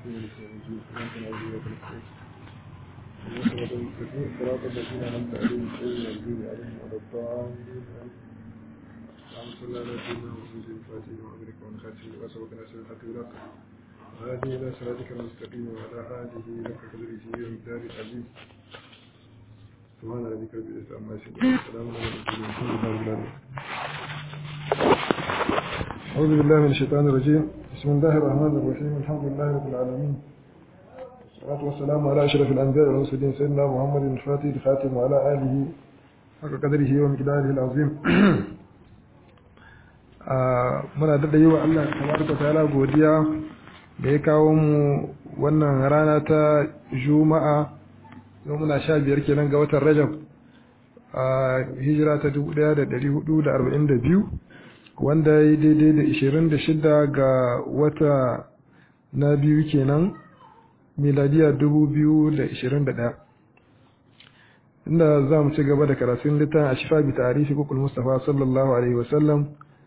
صراط الذين أنعمت عليهم غير المغضوب عليهم ولا الضالين اللهم صل على سيدنا محمد الفاتح وأمرك والخاتم وسبق ناصر الحق بالحق وهذه إلى صراطك المستقيم وعلى آله لك قدره ومقدار العظيم سبحان ربك رب العزة عما يصفون وسلام على المرسلين والحمد لله رب العالمين أعوذ بالله من الشيطان الرجيم بسم الله الرحمن الرحيم الحمد لله رب العالمين والصلاة والسلام على أشرف الأنبياء والمرسلين سيدنا محمد الفاتح الخاتم وعلى آله حق قدره ومقداره العظيم muna daɗa yi wa Allah tabaraka ta'ala godiya da ya kawo mu wannan rana ta juma'a yau muna sha biyar kenan ga watan rajab a hijira ta dubu ɗaya da ɗari hudu da arba'in da biyu wanda ya yi daidai da ishirin da shida ga wata na biyu kenan miladiya dubu biyu da ishirin da ɗaya inda za mu ci gaba da karatun littafin a shifa bi tarihi kukul mustapha sallallahu alaihi wasallam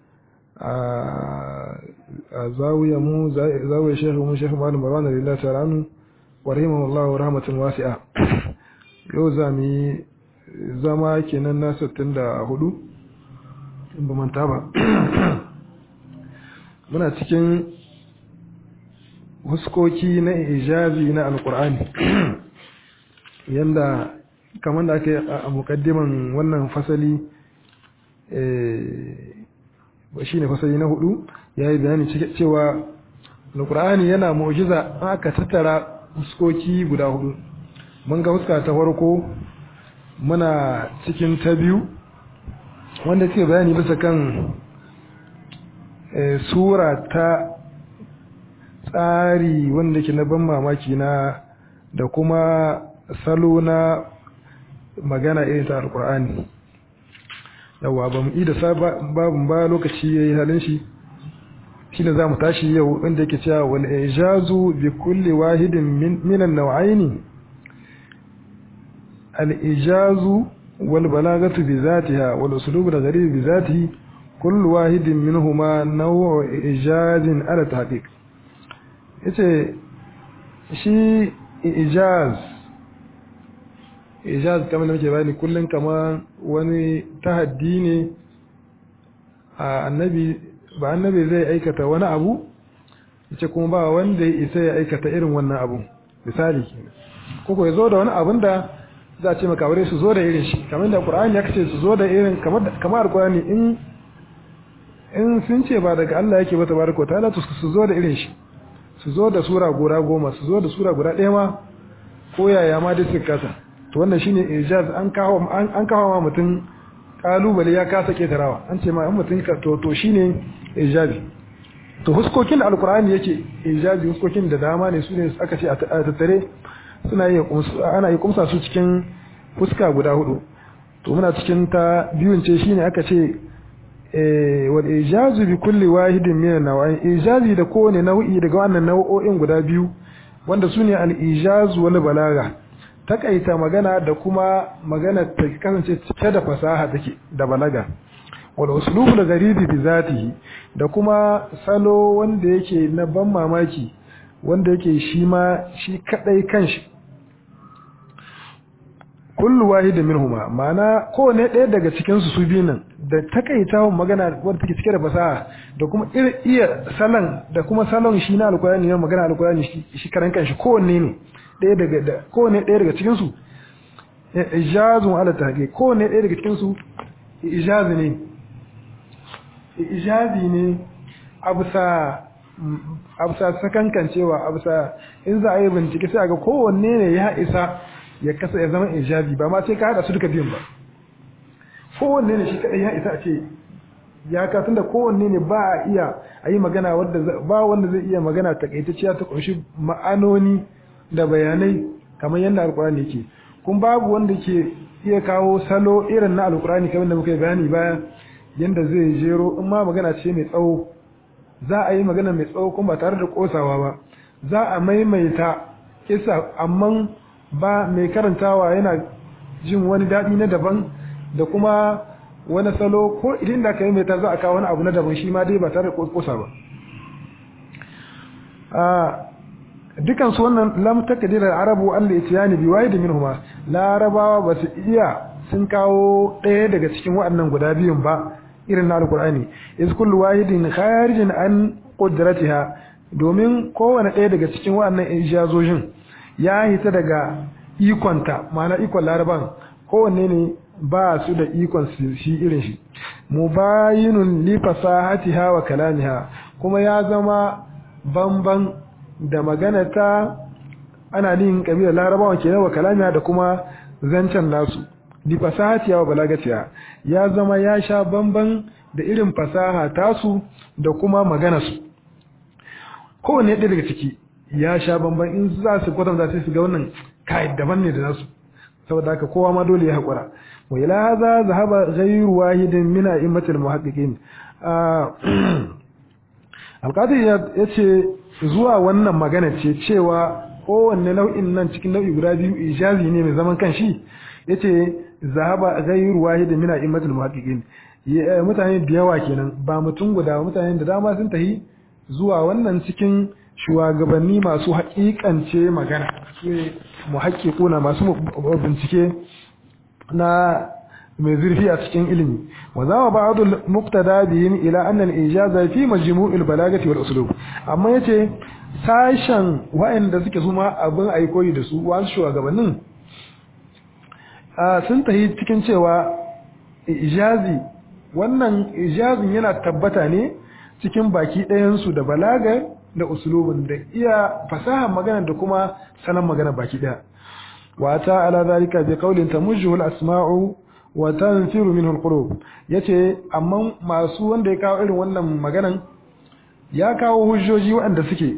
a zawiya mu zawiya shekhu mu shekhu malam marwan lillahi ta'ala anhu wa rahimahullahu rahmatan wasi'a yau za mu yi zama kenan na 64 in ba manta ba muna cikin huskoki na ijazi na alkur'ani yanda kamar da aka yi a mukaddiman wannan fasali shi ne fasali na hudu ya yi bayani cewa alkur'ani yana mu'jiza aka tattara huskoki guda hudu mun ga huska ta farko muna cikin ta biyu wanda suke bayani bisa kan sura ta tsari wanda ke na ban mamaki na da kuma salo na magana irin ta alkur'ani yawa ba mu da babin ba lokaci ya yi halin shi shi ne za mu tashi yau inda yake cewa wal ijazu bi kulli wahidin minan nau'aini al ijazu wal balagatu bi zatiha wal uslubu da gharib bi zatihi kullu wahidin minhuma naw'u ijazin ala tahqiq yace shi ijaz ijaz kamar da muke bayani kullum kama wani tahaddi ne a annabi ba annabi zai aikata wani abu yace kuma ba wanda ya isa ya aikata irin wannan abu misali koko ya zo da wani abun da za a ce makaware su zo da irin shi kamar da qur'ani ya kace su zo da irin kamar kamar qur'ani in in sun ce ba daga Allah yake ba tabaraka ta'ala to su zo da irin shi su zo da sura guda goma su zo da sura guda ɗaya ma ko yaya ma dai suka kasa to wannan shine ijaz an kawo an kawo ma mutum kalubale ya kasa ketarawa an ce ma an mutum ka to to shine ijazi to huskokin da alqur'ani yake ijazi huskokin da dama ne su ne aka ce a tattare suna yi ana yi kumsa su cikin fuska guda hudu to muna cikin ta biyun ce shine aka ce wal ijazu bi kulli wahidin min an-naw'ain ijazi da kowane nau'i daga wannan nau'o'in guda biyu wanda sune al-ijaz wal balaga takaita magana da kuma magana ta kasance cike da fasaha take da balaga wal uslubu da garibi bi zatihi da kuma salo wanda yake na ban mamaki wanda yake shi ma shi kadai kanshi kullu wahidin minhuma ma'ana kowane ɗaya daga cikin su su biyu nan da takaitawan magana wanda take cike da fasaha da kuma iya salon da kuma salon shi na alkurani na magana alkurani shi karan kanshi kowanne ne ɗaya daga da kowane ɗaya daga cikin su ijazun ala tahqiq kowane ɗaya daga cikin su ijazi ne ijazi ne abusa abusa sakankancewa abusa in za a yi bincike sai a ga kowanne ne ya isa ya kasa ya zama ijazi ba ma sai ka hada su duka biyun ba kowanne ne shi kadai ya isa a ce ya ka tunda kowanne ne ba a iya a yi magana wadda ba wanda zai iya magana takaitacciya ta kunshi ma'anoni da bayanai kamar yadda alkurani yake kun babu wanda ke iya kawo salo irin na alkurani kamar da muka yi bayani baya yadda zai jero in ma magana ce mai tsawo za a yi magana mai tsawo kuma ba tare da kosawa ba za a maimaita kisa amma ba mai karantawa yana jin wani daɗi na daban da kuma wani salo ko idan da ka yi mai ta za a kawo wani abu na daban shi ma dai ba tare da kosa ba dukan su wannan lam takdir al-arabu an al-ityani bi wahid minhuma larabawa ba su iya sun kawo ɗaya daga cikin waɗannan guda biyun ba irin na alqur'ani iz kullu wahidin kharijin an qudratiha domin kowane ɗaya daga cikin waɗannan ijazojin ya hita daga ikonta ma'ana ikon laraban kowanne ne ba su da ikon shi irin shi mubayinun li fasahatiha wa kalamiha kuma ya zama bamban da magana ta ana nin kabilar larabawan kenan wa kalamiha da kuma zancen nasu li fasahatiha wa balagatiha ya zama ya sha bamban da irin fasaha tasu da kuma maganarsu kowanne ɗaya daga ciki ya sha bamban in za su kwatanta sai su ga wannan kai daban ne da nasu saboda haka kowa ma dole ya haƙura wa ila hadha zahaba ghayru wahidin min a'immatil muhaqqiqin alqadi ya ce zuwa wannan magana ce cewa kowanne nau'in nan cikin nau'i guda biyu ijazi ne mai zaman kanshi yace zahaba ghayru wahidin min a'immatil muhaqqiqin mutane da yawa kenan ba mutum guda mutane da dama sun tahi zuwa wannan cikin shugabanni masu haƙiƙance magana su ne muhaƙiƙuna masu bincike na mai zurfi a cikin ilimi wa zama ba'dul muqtada bihim ila anna al-ijaza fi majmu'il balagati wal uslub amma yace sashen wa'anda suke suma abin aikoyi da su wasu shugabannin sun tahi cikin cewa ijazi wannan ijazin yana tabbata ne cikin baki ɗayansu da balaga da usulubin da iya fasahar magana da kuma sanan magana baki ɗaya wata ala zalika bi qawlin tamujjuhu al-asma'u wa tanfiru minhu al-qulub yace amma masu wanda ya kawo irin wannan maganan ya kawo hujjoji waɗanda suke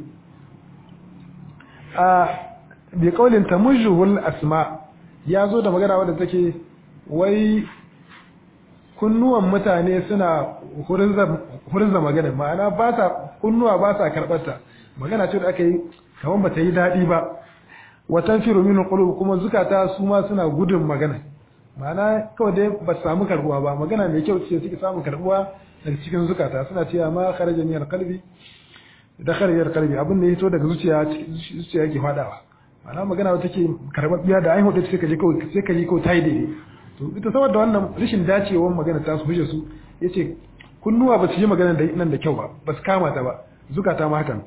a bi qawlin tamujjuhu al-asma ya zo da magana wadda take wai kunnuwan mutane suna hurinza magana ma'ana ba sa kunnuwa ba sa karɓarta magana ce da aka yi kamar ba ta yi daɗi ba watan firu minin ƙulub kuma zukata su ma suna gudun magana ma'ana kawai dai ba su samu karɓuwa ba magana mai kyau ce suke samun karɓuwa daga cikin zukata suna cewa ma kharaja min qalbi da kharajal qalbi abin da ya fito daga zuciya zuciya yake fadawa ma'ana magana wata take karɓaɓɓiya da an hudu sai ka je kawai sai ka yi kawai ta yi daidai to ita saboda wannan rashin dacewar magana ta su hujja su yace kunnuwa ba su yi magana da nan da kyau ba ba su kama ta ba zukata ma hakan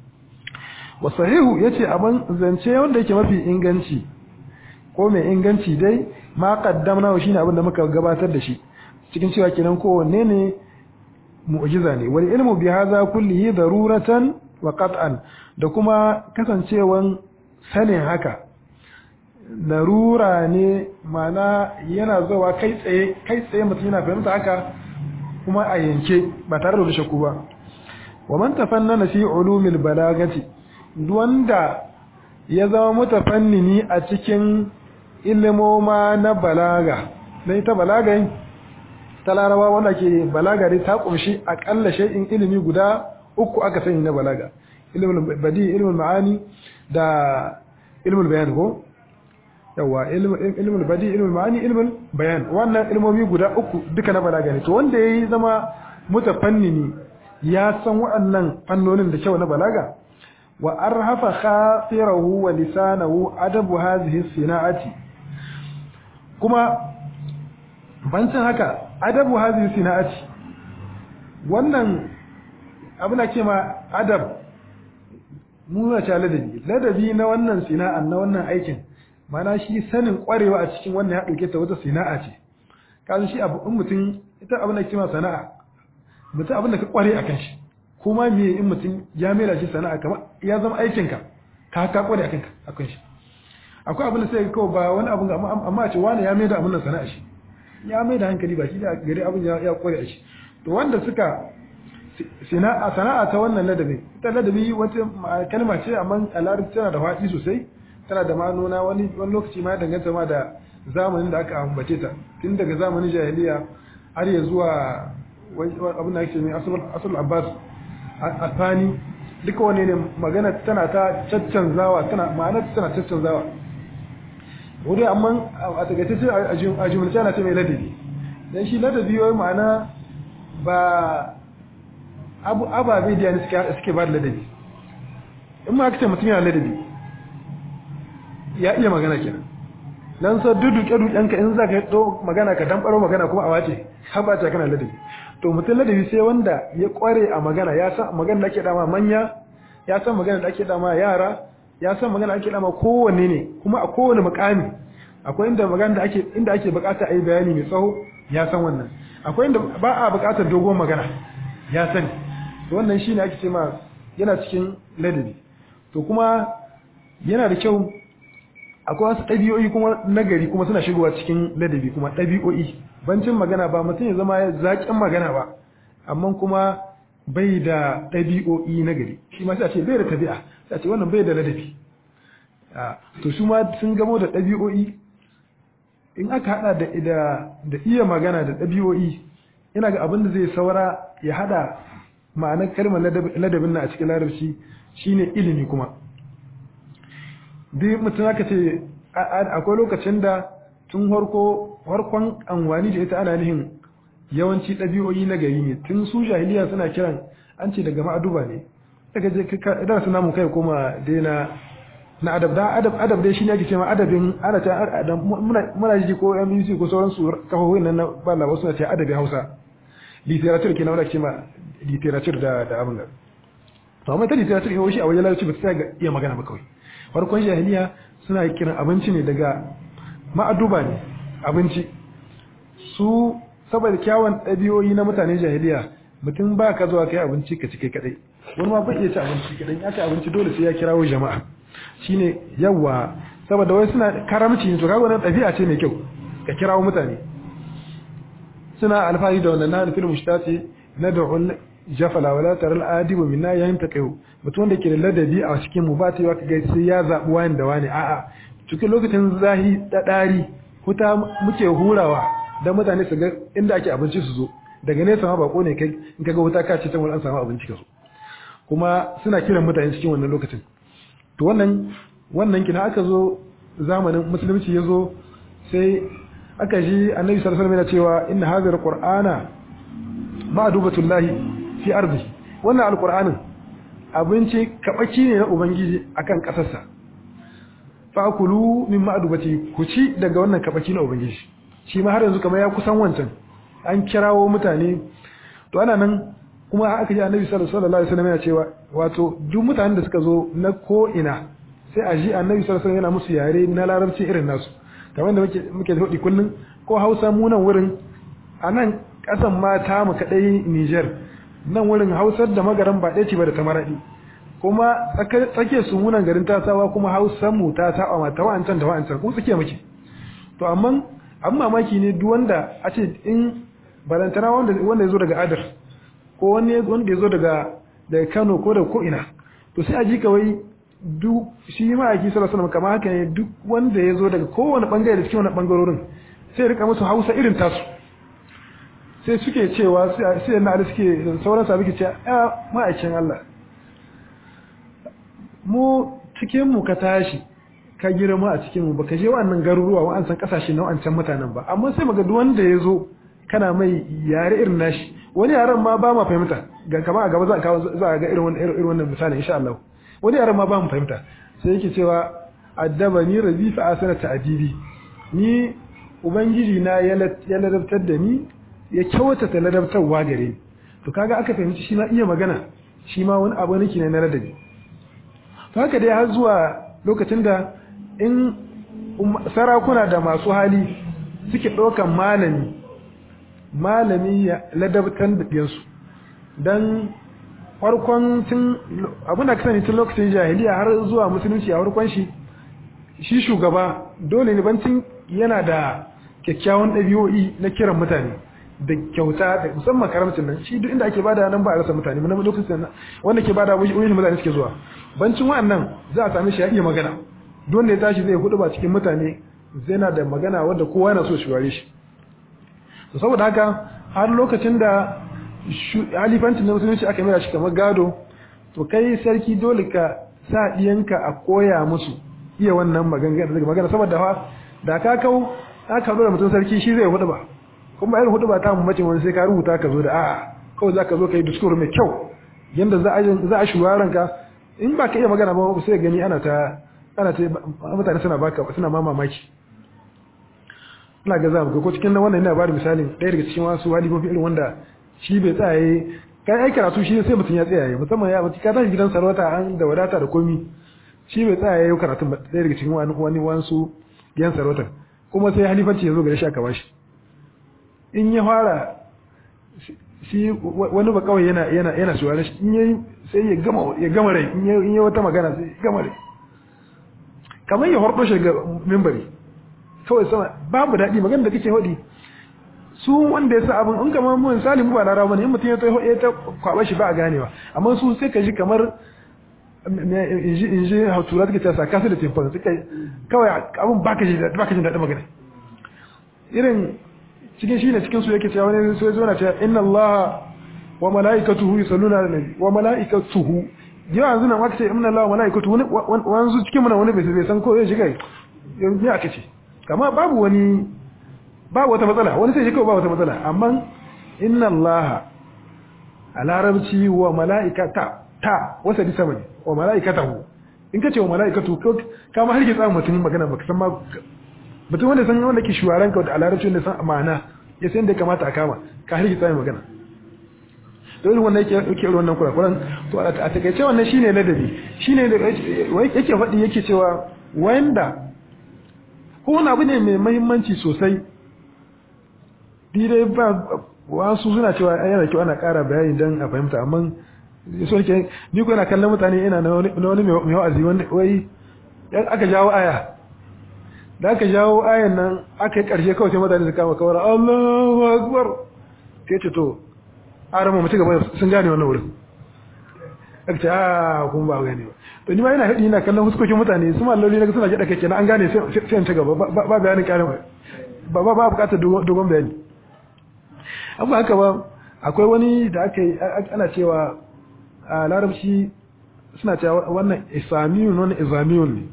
wa sahihu yace abin zance wanda yake mafi inganci ko mai inganci dai ma qaddamna shine abin da muka gabatar da shi cikin cewa kenan kowanne ne mu'jiza ne wal ilmu bi hadha kullihi daruratan wa qat'an da kuma kasancewan sanin haka larura ne mana yana zuwa kai tsaye kai tsaye mutum yana fahimta haka kuma a yanke ba tare da shakku ba wa man tafannana fi ulumil balagati wanda ya zama mutafannini a cikin ilimoma na balaga dan ita balaga ta laraba wanda ke balaga dai ta kumshi akalla shay'in ilimi guda uku aka sani na balaga ilmul badi ilmul ma'ani da ilmul bayan ko yawa ilmul badi ilmul ma'ani ilmul bayan wannan ilmomi guda uku duka na balaga ne to wanda yayi zama mutafannini ya san waɗannan fannonin da kyau na balaga wa arhafa khatirahu wa lisanahu adabu hadhihi sina'ati kuma bancin haka adabu hadhihi sina'ati wannan abu na ce ma adab mu na ladabi ladabi na wannan sina'an na wannan aikin mana shi sanin kwarewa a cikin wannan ya dauke ta wata sana'a ce kaza shi abu in mutum ita abin da kima sana'a mutum abin da ka kware akan shi kuma me in mutum ya mera shi sana'a kamar ya zama aikin ka ka ka kware akan ka akan shi akwai abin da sai ka ba wani abin amma amma a ce wani ya maida abin nan sana'a shi ya maida hankali ba shi da gari abin ya ya kware a shi to wanda suka sana'a sana'a ta wannan ladabi ita ladabi wata kalma ce amma a larabci tana da faɗi sosai tana da ma'anona wani wani lokaci ma danganta ma da zamanin da aka ambace ta tun daga zamanin jahiliya har ya zuwa abin da ake mai asul abbas alfani duka wani ne magana tana ta caccanzawa tana ma'anar tana caccanzawa wuri amma a tagace ce a jumlace ana ce mai ladabi dan shi ladabi wai ma'ana ba abu ababe da ne suke ba da ladabi in ma aka ce mutum yana ladabi ya iya magana kenan dan sa duduke dukenka in za ka do magana ka dan baro magana kuma a wace har ba ta kana ladabi to mutum ladabi sai wanda ya kware a magana ya san magana da ake dama manya ya san magana da ake dama yara ya san magana da ake dama kowanne ne kuma a kowane mukami akwai inda magana da ake inda ake bukata a yi bayani mai tsawo ya san wannan akwai inda ba a bukatar dogon magana ya sani to wannan shine ake ce ma yana cikin ladabi to kuma yana da kyau akwai wasu ɗabi'o'i kuma nagari kuma suna shigowa cikin ladabi kuma ɗabi'o'i bancin magana ba mutum ya zama zaƙin magana ba amma kuma bai da ɗabi'o'i nagari shi ma sai a ce bai da tabi'a sai a ce wannan bai da ladabi to su ma sun gamo da ɗabi'o'i in aka haɗa da da iya magana da ɗabi'o'i ina ga abin da zai saura ya haɗa ma'anar kalmar ladabin na a cikin larabci shine ilimi kuma duk mutum aka ce akwai lokacin da tun harko harkon anwani da ita ana nihin yawanci ɗabi'o'i na gari ne tun su jahiliya suna kiran an ce daga ma'aduba ne daga je idan su namu kai koma daina na adab da adab adab dai shine ake cewa adabin ana ta muna muna ji ko MBC ko sauran su kafafoin nan na ba labar suna ce adabin Hausa literature kenan wanda ake cewa literature da da abin da to amma ta literature yau shi a wajen larabci ba ta ga iya magana ba kawai farkon jahiliya suna kiran abinci ne daga ma'aduba ne abinci su saboda kyawun ɗabi'o'i na mutanen jahiliya mutum ba ka zuwa kai abinci ka ci kai kadai wani ma bai iya ci abinci kadai ya ci abinci dole sai ya kirawo jama'a shine yawa saboda wai suna karamci ne to kaga wannan ɗabi'a ce mai kyau ka kirawo mutane suna alfahari da wannan na fil mushtati nad'u jafala wala taral adibu minna yantaqiu mutum wanda ke da ladabi a cikin mu ba ta yi ga sai ya zabi wani da wani a'a cikin lokacin zahi dadari huta muke hurawa dan mutane su ga inda ake abinci su zo daga nesa ma bako ne kai in kaga wuta ka ce can wani an samu abinci ka zo kuma suna kiran mutane cikin wannan lokacin to wannan wannan kina aka zo zamanin musulunci ya zo sai aka ji annabi sallallahu alaihi wasallam yana cewa inna hadha alqur'ana ma'dubatullahi fi ardi wannan alqur'anin abinci kabaki ne na ubangiji akan kasarsa fa kulu min ma'dubati ku ci daga wannan kabaki na ubangiji shi ma har yanzu kamar ya kusan wancan an kirawo mutane to ana nan kuma aka ji annabi sallallahu alaihi wasallam yana cewa wato duk mutanen da suka zo na ko ina sai a ji annabi sallallahu alaihi wasallam yana musu yare na larabci irin nasu kamar da muke muke hudi kullun ko Hausa mu nan wurin a nan kasan ma ta mu kadai Niger nan wurin Hausar da magaran ba ɗaya ce ba da tamaradi kuma tsake su munan garin tasawa kuma Hausar mu ta saba ma ta wa'ancan da wa'ancan kuma tsake muke to amma an mamaki ne duk wanda a ce in barantana wanda wanda ya zo daga Adar ko wani wanda ya zo daga daga Kano ko da ko ina to sai a ji kawai duk shi ma aiki sallallahu alaihi kamar haka ne duk wanda ya zo daga kowane bangare da cikin wannan bangarorin sai rika musu Hausa irin tasu sai suke cewa sai na da suke sauran sabi ke cewa a ma'aikin Allah mu cikin mu ka tashi ka girma a cikin mu baka je wannan garuruwa wa'an san kasashe na wa'ancan mutanen ba amma sai maga duk wanda ya zo kana mai yare irin nashi wani yaren ma ba ma fahimta ga kama a gaba za a kawo za a ga irin wannan irin wannan misali insha Allah wani yaren ma ba mu fahimta sai yake cewa addabani rabbi fa asana ta'dibi ni ubangiji na ya ladabtar da ni ya kyautata ladabtarwa gare ni to kaga aka fahimci shi ma iya magana shi ma wani abu nake ne na ladabi to haka dai har zuwa lokacin da in sarakuna da masu hali suke ɗaukan malami malami ya ladabtar da ɗiyansu don farkon tun abin da kasance tun lokacin jahiliya har zuwa musulunci a farkon shi shi shugaba dole ne bancin yana da kyakkyawan ɗabi'o'i na kiran mutane da kyauta da musamman karamcin nan shi duk inda ake bada nan ba a rasa mutane mun lokacin nan wanda ke bada wurin mutane suke zuwa bancin wa'annan za a sami shi ya iya magana don da ya tashi zai hudu ba cikin mutane zai na da magana wanda kowa yana so shi ware shi to saboda haka har lokacin da halifancin na musulunci aka mira shi kamar gado to kai sarki dole ka sa diyanka a koya musu iya wannan magana magana saboda fa da ka kau aka zo da mutum sarki shi zai hudu ba kuma irin hudu ba ta mu mace wani sai ka rubuta ka zo da a'a kawai za ka zo ka yi discourse mai kyau yanda za a za a shugaran ka in ba ka iya magana ba sai gani ana ta ana ta mutane suna baka suna ma mamaki ina ga za mu ko cikin wannan ina bada misalin ɗaya daga cikin wasu halifofi irin wanda shi bai tsaye kai ai karatu shi sai mutum ya tsaya musamman ya mutum ka tashi gidan sarauta an da wadata da komi shi bai tsaya yau karatu ɗaya daga cikin wani wani wansu gidan sarauta kuma sai halifanci ya zo gare shi aka bashi in ya fara shi wani ba kawai yana yana yana shuwarar shi in yayi sai ya gama ya gama rai in yayi wata magana sai ya gama rai kamar ya hordo shi ga mimbari kawai sama babu daɗi magana da kake hodi su wanda ya sa abin in kamar mu misali mu ba larawa bane in mutum ya ta ya ta kwaba shi ba a ganewa amma su sai ka ji kamar in ji hautura take ta saka su da timfan suka kawai abin baka ji baka jin daɗin magana irin cikin shi ne cikin su yake cewa wani sai zo na cewa inna Allah wa malaikatuhu yusalluna ala nabi wa malaikatuhu yau yanzu nan aka ce inna Allah wa malaikatuhu wani wanzu cikin mu wani bai san ko zai shiga yanzu ya aka ce kama babu wani babu wata matsala wani sai shi kawai babu wata matsala amma inna Allah a larabci wa malaikata ta wasa di sama ne wa malaikatahu in ka ce wa malaikatu ka ma har ke tsamin mutum magana baka san ma mutum wanda san wanda ke shuwaran ka da larabci wanda san amana ya san da kamata a kama ka har ke tsamin magana dole wannan yake yake irin wannan kurakuran to a takaice wannan shine ladabi shine da yake faɗi yake cewa wanda ko wani abu ne mai muhimmanci sosai dai ba wasu suna cewa yana kyau ana ƙara bayani don a fahimta amma so ke ni ko ina kallon mutane ina na wani mai wa'azi wanda wai aka jawo aya da aka jawo ayan nan aka yi ƙarshe kawai sai mutane su kama kawar Allahu akbar sai ce to arama mutu gaba sun gane wannan wurin aka ce a kun ba gane ba to ni ma ina hadi ina kallon huskokin mutane su malloli na suna gida kake na an gane sai sai ta gaba ba bayanin ƙarin ba ba ba bukatar dogon bayani amma haka ba akwai wani da aka yi ana cewa a larabci suna cewa wannan isamiyun wannan izamiyun ne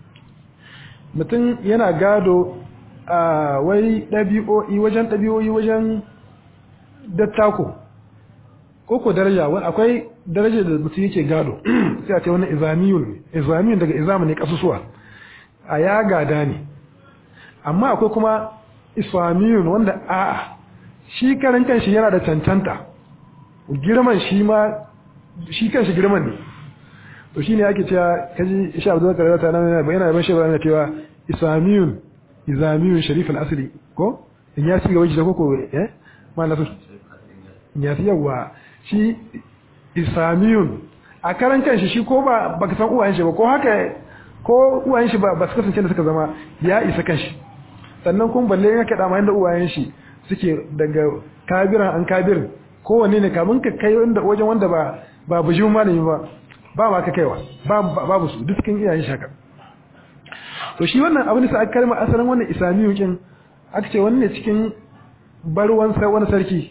mutum yana gado a wai ɗabi'o'i wajen ɗabi'o'i wajen dattako ko ko daraja wani akwai daraja da mutum yake gado sai a ce wannan izamiyun ne izamiyun daga izamu ne kasusuwa a ya gada ne amma akwai kuma islamiyun wanda a'a shi karan kanshi yana da cancanta girman shi ma shi kanshi girman ne to shi ne ake cewa kaji isha abu zaka rata nan yana bayyana ban shi yana cewa islamiyun izamiyun sharif al-asli ko in ya shiga wajen koko eh ma na so ya fi yawa shi islamiyun a karan kanshi shi ko ba baka san uwayen shi ba ko haka ko uwayen shi ba ba su kasance da suka zama ya isa kanshi sannan kun balle ya kada ma inda uwayen shi suke daga kabiran an kabirin kowanne ne kamun ka kai wanda wajen wanda ba ba bujin malami ba ba ma ka kaiwa babu su duk cikin iyayen shaka to shi wannan abin da sa aka kalma asalin wannan islamiyu kin aka ce wannan cikin barwan sai wani sarki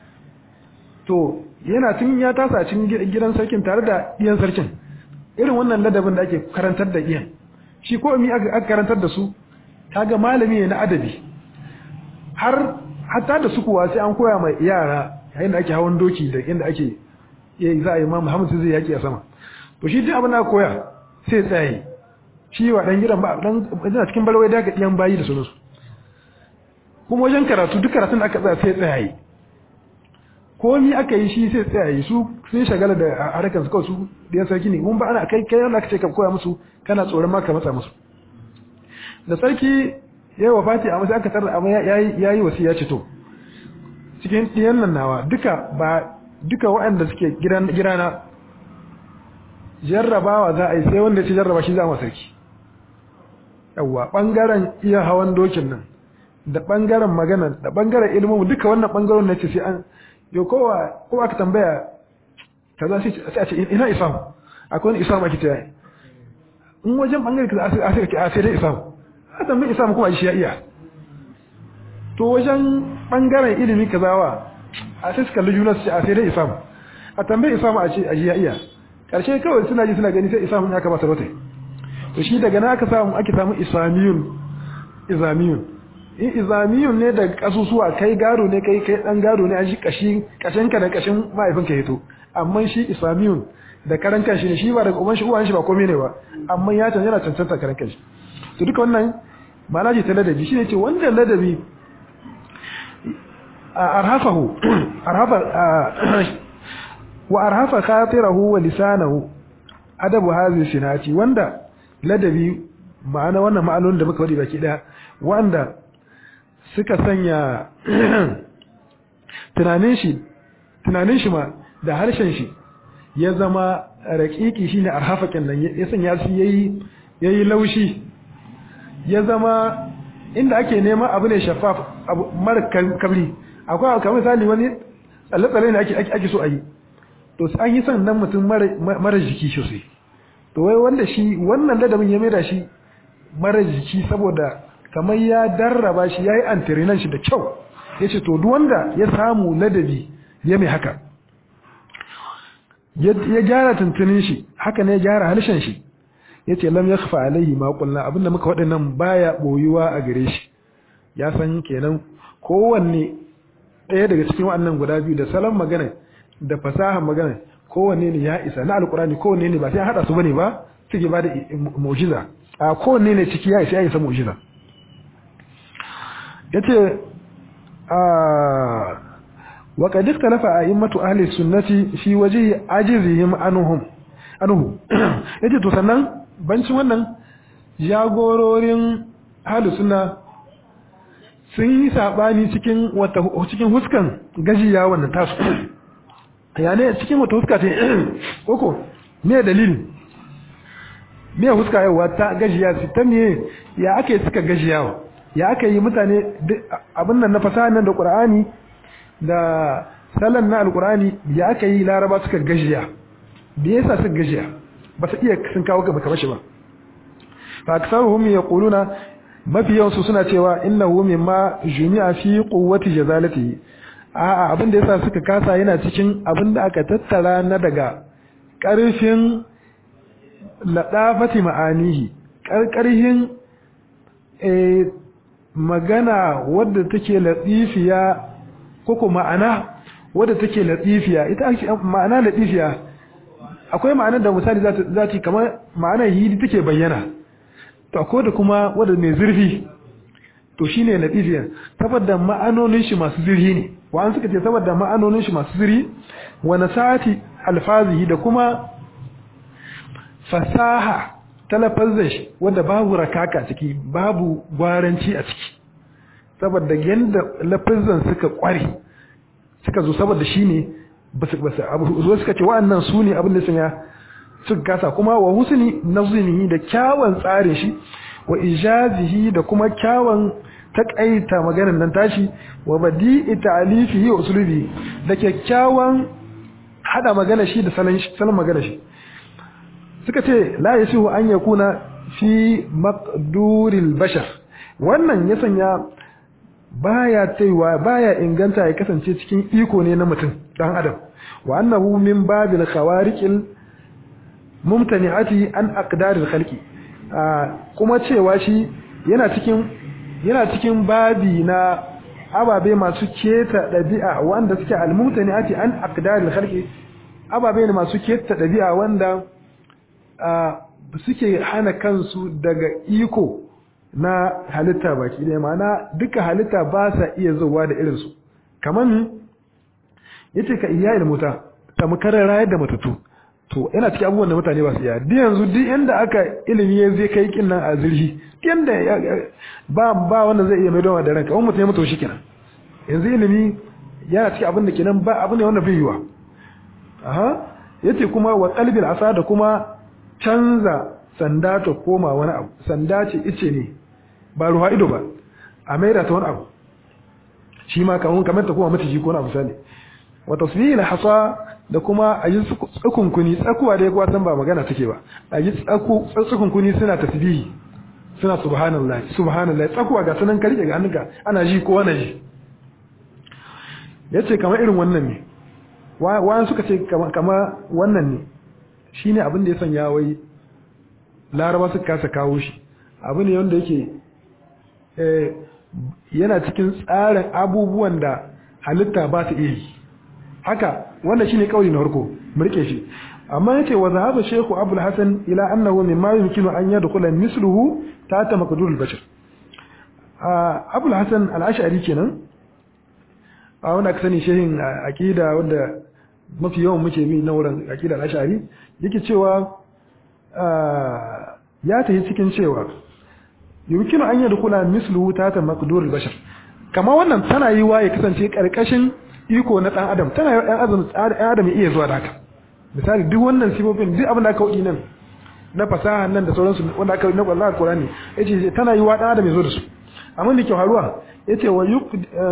to yana tun ya tasa cikin gidan sarkin tare da iyan sarkin irin wannan ladabin da ake karantar da iyan shi ko mi aka karantar da su kaga malami ne na adabi har hatta da su kuwa sai an koya mai yara yayin da ake hawan doki da inda ake za a yi ma Muhammad zai yaki a sama to shi duk abin da koya sai tsaye shi wa dan gidan ba dan ina cikin balwai da ga diyan bayi da sunansu kuma wajen karatu duk karatun da aka tsaya sai tsaye komi aka yi shi sai tsaye su sun shagala da harkar su kawai su diyan sarki ne mun ba ana kai kai Allah kace ka koya musu kana tsoron ma ka matsa musu da sarki ya yi wafati a masu aka tarar amma ya yi wasu ya ce to cikin ɗiyan nan nawa duka ba duka waɗanda suke girana jarrabawa za a yi sai wanda ya ce jarraba shi za a sarki yawwa ɓangaren iya hawan dokin nan da ɓangaren magana da ɓangaren ilimin duka wannan ɓangaren na ce sai an yau kowa kowa aka tambaya ta za sai a ce ina isamu akwai wani isamu ake ta yi in wajen ɓangaren ka za a sai a sai dai isamu a tambayi isamu kuma shi ya iya to wajen ɓangaren ilimi kazawa a sai suka juna su ce a sai dai isamu a tambayi isamu a ce a shi ya iya ƙarshe kawai suna ji suna gani sai isamu ya kamata rotai to shi daga na aka samu ake samu isamiyun izamiyun in izamiyun ne daga kasusuwa kai gado ne kai kai dan gado ne an shi kashi kashin ka da kashin mahaifin ka hito amma shi isamiyun da karan kanshi ne shi ba daga uban shi uwan shi ba komai ne ba amma ya can yana cancanta karan kanshi to duka wannan ma'ana ce ta ladabi shine ce wannan ladabi arhafahu arhafa wa arhafa khatirahu wa lisanahu adabu hadhihi sinati wanda ladabi ma'ana wannan ma'anonin da muka wadi baki daya wanda suka sanya tunanin shi tunanin shi ma da harshen shi ya zama raƙiƙi shine arhafakin nan ya sanya shi yayi yayi laushi ya zama inda ake neman abu ne shaffaf abu mara kabri akwai kamar misali wani tsalle-tsalle ne ake ake so a yi to an yi son nan mutum mara jiki sosai to wai wanda shi wannan ladabin ya maida shi mara jiki saboda kamar ya darraba shi ya yi antirinan shi da kyau ya ce to duk wanda ya samu ladabi ya mai haka ya gyara tuntunin shi haka ne ya gyara harshen shi ya ce lam ya kafa alaihi maƙulla abinda muka waɗannan baya ɓoyuwa a gare shi ya san kenan kowanne ɗaya daga cikin waɗannan guda biyu da salon magana da fasahar magana kowanne ne ya isa na alkurani kowanne ne ba sai an haɗa su bane ba suke ba da mu'jiza a kowanne ne ciki ya isa ya isa mu'jiza yace a wa qad ikhtalafa a'immatu ahli sunnati fi wajhi ajizihim anhum anhu yace to sannan bancin wannan jagororin ahli sunna sun yi sabani cikin wata cikin huskan gajiya wannan tasu ya ne cikin wata huska ta koko me dalilin me huska yawa ta gajiya su ta me ya aka yi suka gajiyawa ya aka yi mutane abin nan na fasaha nan da qur'ani da salan na alqur'ani ya aka yi laraba suka gajiya me yasa suka gajiya ba su iya sun kawo gaba kamar shi ba fa aksaruhum yaquluna mafi yawansu suna cewa innahu mimma jumi'a fi quwwati jazalatihi a'a abin da yasa suka kasa yana cikin abin da aka tattara na daga ƙarfin ladafati ma'anihi ƙarƙarhin magana wadda take latifiya ko ko ma'ana wadda take latifiya ita ake ma'ana latifiya akwai ma'anar da misali za ta kamar ma'anar hidi take bayyana to akwai da kuma wadda mai zurfi to shine latifiya saboda ma'anonin shi masu zurfi ne wa'an suka ce saboda ma'anonin shi masu zuri wa nasati alfazihi da kuma fasaha talafazin shi wanda babu rakaka ciki babu gwaranci a ciki saboda yanda lafazan suka kware suka zo saboda shine basu basu abu zo suka ce wa'annan su ne abin da sun ya suka kasa kuma wa husni nazmihi da kyawun tsarin shi wa ijazihi da kuma kyawun takaita maganar nan tashi wa badi'i ta'alifihi wa uslubi da kyakkyawan hada magana shi da salon salon magana shi suka ce la yasihu an yakuna fi maqduril bashar wannan ya sanya baya taiwa baya inganta ya kasance cikin iko ne na mutum dan adam wa annahu min babil khawariqil mumtani'ati an aqdaril khalqi kuma cewa shi yana cikin yana cikin babi na ababe masu keta ɗabi'a wanda suke almutane ake an aqdaril khalqi ababe ne masu keta ɗabi'a wanda suke hana kansu daga iko na halitta baki ɗaya ma'ana duka halitta ba sa iya zuwa da irinsu kamar yace ka iyayil muta tamkar rayar da matatu to yana cikin abubuwan da mutane ba su iya duk yanzu duk inda aka ilimi ya zai kai kin nan a zirhi yanda ba ba wanda zai iya mai dawa da ranka wani mutum ya mutu shi kenan yanzu ilimi yana cikin abin da kenan ba abin ne wanda bai yiwa aha yace kuma wa qalbil asa da kuma canza sanda ta koma wani abu sanda ce ice ne ba ruwa ido ba a maida ta wani abu shi ma kamar kamar ta koma mata ji ko wani abu misali wa tasbihil hasa da kuma a yi tsakunkuni tsakuwa da ya kuwa san ba magana take ba a yi tsakunkuni suna tasbihi suna subhanallah subhanallah tsakuwa ga sunan karike ga hannunka ana ji ko wani ji yace kamar irin wannan ne wa'an suka ce kama wannan ne shine abin da ya sanya wai laraba suka kasa kawo shi abu ne wanda yake yana cikin tsarin abubuwan da halitta ba ta iya yi haka wanda shine kauli na farko mu rike shi amma yace wa zahaba shaykhu abul hasan ila annahu mimma yumkinu an yadkhula misluhu tata maqdur al-bashar abul hasan al-ash'ari kenan a wanda aka sani shehin aqida wanda mafi yawan muke bi na wurin aqida al-ash'ari yake cewa ya tafi cikin cewa yumkinu an yadkhula misluhu tata maqdur al-bashar kama wannan tana yi wa ya kasance karkashin iko na dan adam tana yi wa dan adam dan adam iya zuwa da haka misali duk wannan sifofin duk abin da aka wadi nan na fasaha nan da sauransu wanda aka na Allah Qur'ani yace tana yi wa dan adam ya zo da su amma da ke haruwa yace wa yuq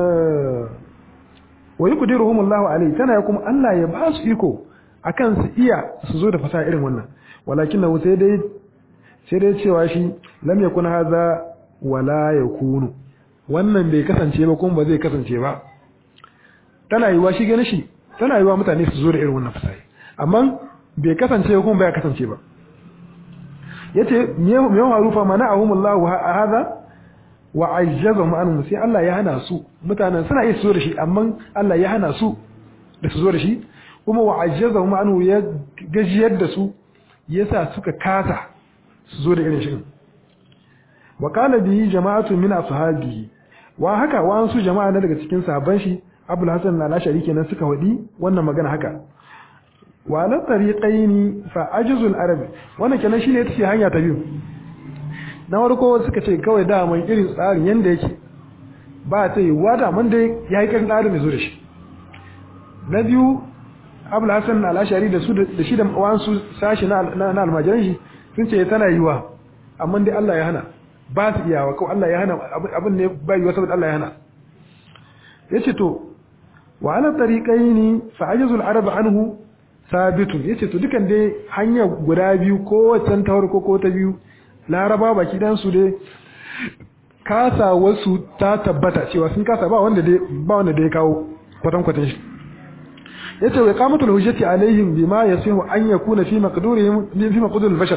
wa yuqdiruhum Allah alayhi tana ya kuma Allah ya ba su iko akan su iya su zo da fasaha irin wannan walakin sai dai sai dai cewa shi lam yakun hadha wala yakunu wannan bai kasance ba kuma ba zai kasance ba tana yiwa shi gane shi tana yiwa mutane su zo da irin wannan fasaha amma bai kasance ba kuma bai kasance ba yace me me harufa mana ahumullahu hadha wa ajjazahum anhum sai Allah ya hana su mutanen suna iya su zo da shi amma Allah ya hana su da su zo da shi kuma wa ajjazahum anhu ya gajiyar da su yasa suka kasa su zo da irin shi wa qala bihi jama'atu min ashabihi wa haka wa su jama'a na daga cikin sahabban shi Abul Hasan al-Ashari kenan suka wadi wannan magana haka wa la tariqaini fa ajzul arab wannan kenan shine tace hanya ta biyu na farko suka ce kawai da mun irin tsarin yanda yake ba ta yi wada mun dai yayi kan tsarin zo da shi na biyu Abul Hasan al-Ashari da su da shi da wansu sashi na na almajiran shi sun ce tana yiwa amma dai Allah ya hana ba su iyawa kawai Allah ya hana abin ne ba yiwa saboda Allah ya hana yace to wa ala tariqaini fa ajazul arab anhu sabitun yace to dukan dai hanya guda biyu ko wancan ta farko ko ta biyu laraba baki dan su dai kasa wasu ta tabbata cewa sun kasa ba wanda dai ba wanda dai kawo kwatan kwatan shi yace wa qamatul hujjati alaihim bima yasihu an yakuna fi maqdurihim fi maqduril bashar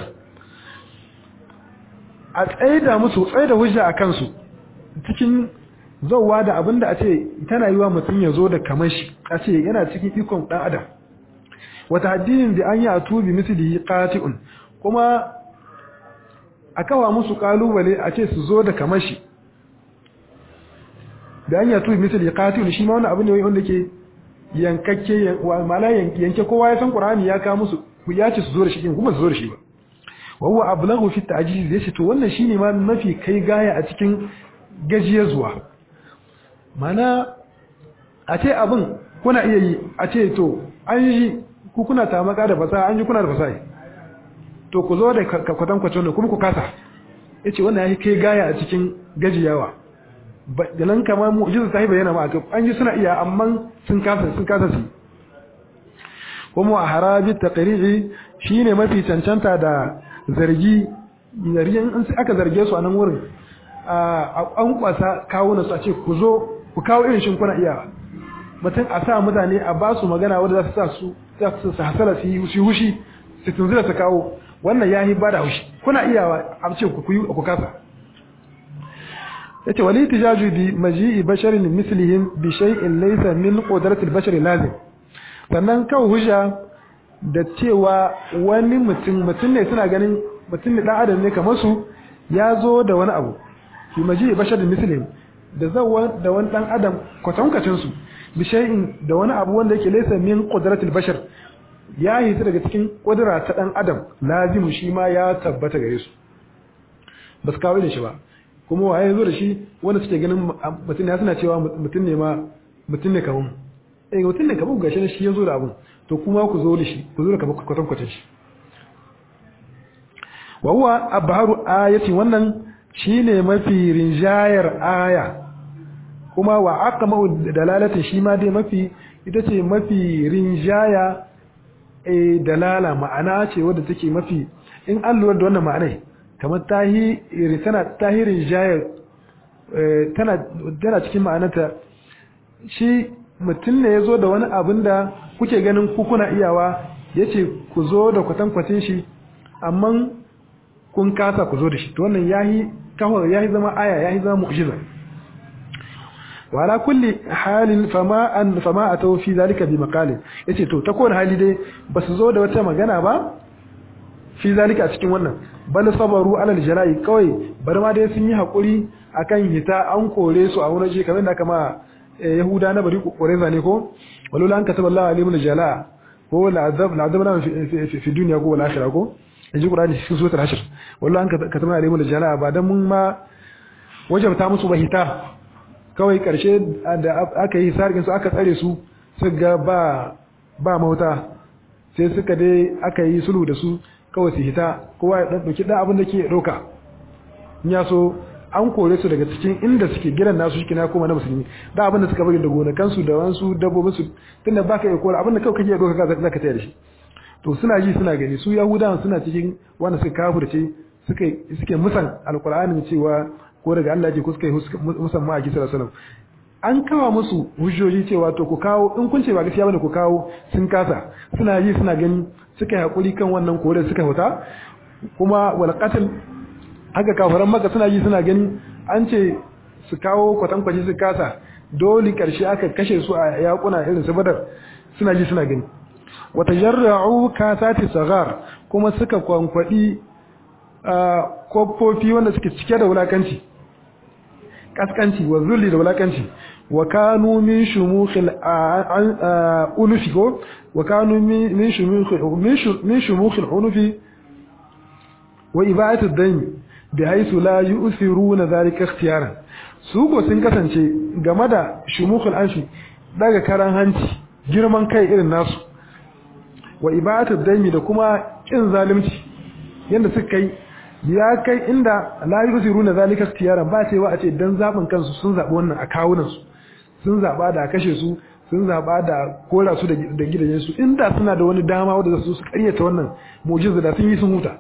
a tsaida musu tsaida hujja a kansu cikin zauwa da abinda a ce tana yiwa mutum ya zo da kamar shi a ce yana cikin ikon dan adam wata addinin da an yi a tubi misali qati'un kuma a kawa musu kalubale a ce su zo da kamar shi da an yi a tubi misali qati'un shi ma wani abu ne wanda ke yankakke ma'ana yanke kowa ya san qur'ani ya kawo musu ya ce su zo da shi kuma su zo da shi ba wa huwa ablaghu fi ta'jiz yace to wannan shine ma mafi kai gaya a cikin gajiya zuwa mana a ce abin kuna iya yi a ce to an yi ku kuna tamaka da fasaha an yi kuna da fasaha to ku zo da kwatan kwatan kuma ku kasa yace wannan yayi kai gaya a cikin gajiyawa da nan kamar mu'jiza ta bayyana ma an yi suna iya amma sun kasa sun kasa su kuma a harabi taqri'i shine mafi cancanta da zargi zargin in aka zarge su a nan wurin a an kwasa kawo na su a ce ku zo ku kawo irin shin kuna iya mutum a sa mutane a ba su magana wanda za su sa su za su hasala su yi hushi su tunzura su kawo wannan ya yi ba da haushi kuna iya a ce ku yi ku kasa yace wali tijaju bi maji'i basharin mislihim bi shay'in laysa min qudratil bashari lazim sannan kawo hujja da cewa wani mutum mutum ne suna ganin mutum ne dan adam ne kamar su ya zo da wani abu fi maji basharin muslim da zawa da wani dan adam kwatankacin su bi shay'in da wani abu wanda yake laysa min qudratil bashar ya yi daga cikin kudura ta dan adam lazimu shi ma ya tabbata gare su ba su kawo da shi ba kuma waye zo da shi wanda suke ganin mutum ya suna cewa mutum ne ma mutum ne kamar eh mutum ne kamar gashi shi ya zo da abun to kuma ku zo da shi ku zo da kamar kwatan kwatan shi wa huwa abharu ayati wannan shine mafi rinjayar aya kuma wa aqma dalalati shi ma dai mafi ita ce mafi rinjaya eh dalala ma'ana ce wadda take mafi in an lura da wannan ma'anai kamar tahi tana tahirin jayar tana tana cikin ma'anarta shi mutum ne ya zo da wani abin da kuke ganin ku kuna iyawa ya ce ku zo da kwatankwacin shi amma kun kasa ku zo da shi to wannan ya yi kawai ya yi zama aya ya yi zama mu'jiza wa ala kulli halin fama an fama atau fi zalika bi maqalin yace to ta kowane hali dai basu zo da wata magana ba fi zalika a cikin wannan bal sabaru alal jala'i kawai bar ma dai sun yi hakuri akan hita an kore su a wurin shi kamar da kama yahuda na bari kore zane ko walula an kataba Allah alimul jala ko la azab la azabna fi fi dunya ko wal akhirah ko yaji qur'ani cikin suratul hashr walula an kataba alimul jala ba dan mun ma wajabta musu ba hita kawai karshe da aka yi sarkin su aka tsare su suka ba ba mauta sai suka dai aka yi sulhu da su kawai su hita kowa ya ɗauki ɗan abin da ke ɗauka ya so an kore su daga cikin inda suke gidan nasu shi na koma na musulmi da abin da suka bari da gonakansu da wansu dabbobinsu tunda ba ka iya kora abin da kawai kake ɗauka za ka tayar da shi to suna ji suna gani su yahudawan suna cikin wanda suka kafirce suka suke musan alkur'anin cewa ko daga Allah ke ko suka yi musan ma a kisa sallallahu an kawo musu hujjoji cewa to ku kawo in kun ce ba gaskiya bane ku kawo sun kasa suna yi suna gani suka yi hakuri kan wannan kore suka huta kuma wal qatl haka kafiran maka suna yi suna gani an ce su kawo kwatankwaci su kasa dole karshe aka kashe su a yakuna irin su badar suna ji suna gani wata jarra'u kasati sagar kuma suka kwankwadi kofofi wanda suke cike da wulakanci kaskanci wa zulli da wulakanci wa kanu min shumukhil ulufi ko wa kanu min shumukhil min shumukhil ulufi wa ibatu dami bi haythu la yu'thiruna dhalika ikhtiyaran su go sun kasance game da shumukhil anfi daga karan hanci girman kai irin nasu wa ibatu dami da kuma kin zalunci yanda suka kai ya kai inda la yusiruna zalika ikhtiyaran ba cewa a ce dan zabin kansu sun zabi wannan a kawunan su sun zaba da kashe su sun zaba da kora su da gidajen su inda suna da wani dama wanda su su karyata wannan mu'jiza da sun yi sun huta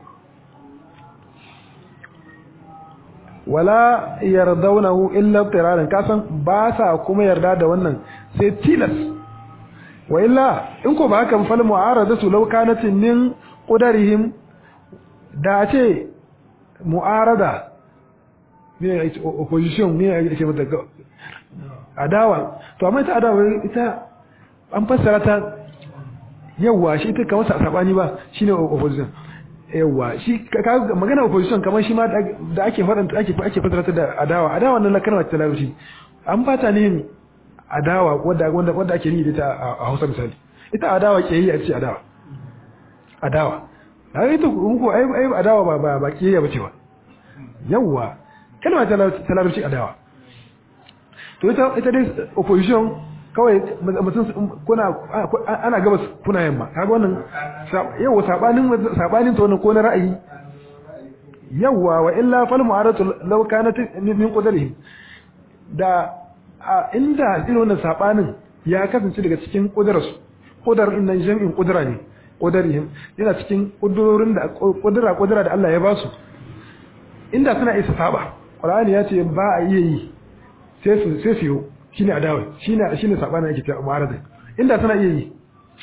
wala yardawnahu illa tiraran kasan ba sa kuma yarda da wannan sai tilas wa illa in ko ba haka fal mu'aradatu law kanat min qudarihim da ce mu'arada ne opposition ne ake mata adawa to amma ita adawa ita an fassara ta yawa shi ita kamar sa sabani ba shine opposition yawa shi ka magana opposition kamar shi ma da ake faɗanta ake ake fassara ta da adawa adawa nan kalmar ta larabci an fata ne adawa wanda wanda wanda ake yi da ta a Hausa misali ita adawa ke yi a ce adawa adawa ai to ko ai ai adawa ba ba ba kiyaya bace ba yawa kalma ta larabci adawa to ita ita dai opposition kawai mutum kuna ana gabas kuna yamma kaga wannan yawa sabanin sabanin to wannan ko na ra'ayi yawa wa illa fal mu'aratu law kanat min qadarihim da inda irin wannan sabanin ya kasance daga cikin kudararsu kudar innan jami'in kudura ne kudarihim yana cikin kudurorin da kudura kudura da Allah ya ba su inda suna isa saba Qur'ani ya ce ba a iya yi sai su sai su shine adawa shine shine sabana yake ta mu'arada inda suna iya yi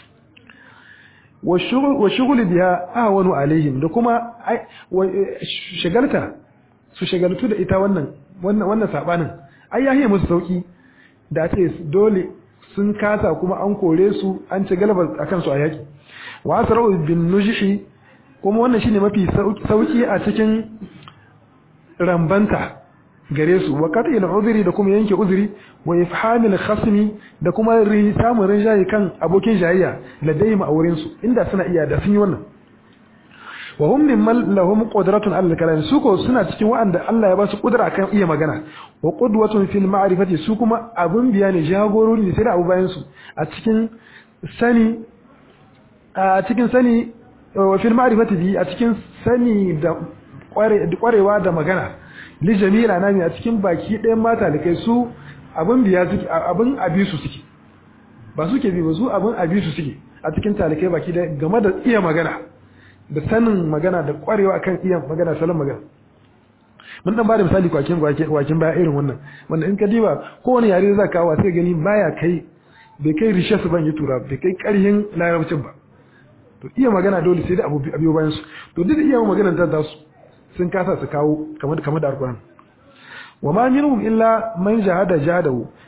wa shughul wa shughul biha ahwanu alaihim da kuma shagalta su shagaltu da ita wannan wannan wannan sabanin ai yahiye musu sauki da ce dole sun kasa kuma an kore su an ci galaba akan su a yaki wa asra'u bin nujhi kuma wannan shine mafi sauki a cikin rambanta gare su wa qat'il uzri da kuma yanke uzuri wa ifhamil khasmi da kuma samun rinjaye kan abokin jayayya ladaihim a wurin su inda suna iya da sun yi wannan wa hum mimman lahum qudratun ala al-kalam su ko suna cikin wa'anda Allah ya ba su kudura kan iya magana wa qudwatun fil ma'rifati su kuma abun biya ne jagorori ne sai da abu bayan su a cikin sani a cikin sani wa fil ma'rifati bi a cikin sani da kwarewa da magana li jamila nami a cikin baki ɗayan mata da kai su abun biya suke abun abisu suke ba suke bi ba su abun abisu suke a cikin talikai baki da game da iya magana da sanin magana da kwarewa akan iya magana salon magana mun dan bada misali kwakin kwakin baya irin wannan wanda in ka diba kowane yare za ka kawo sai gani baya kai bai kai rishe su ban yi tura bai kai karhin larabcin ba to iya magana dole sai da abu abiyo bayan su to duk iya magana ta su sun kasa su kawo kamar kamar da alquran wa ma minhum illa man jahada jahadahu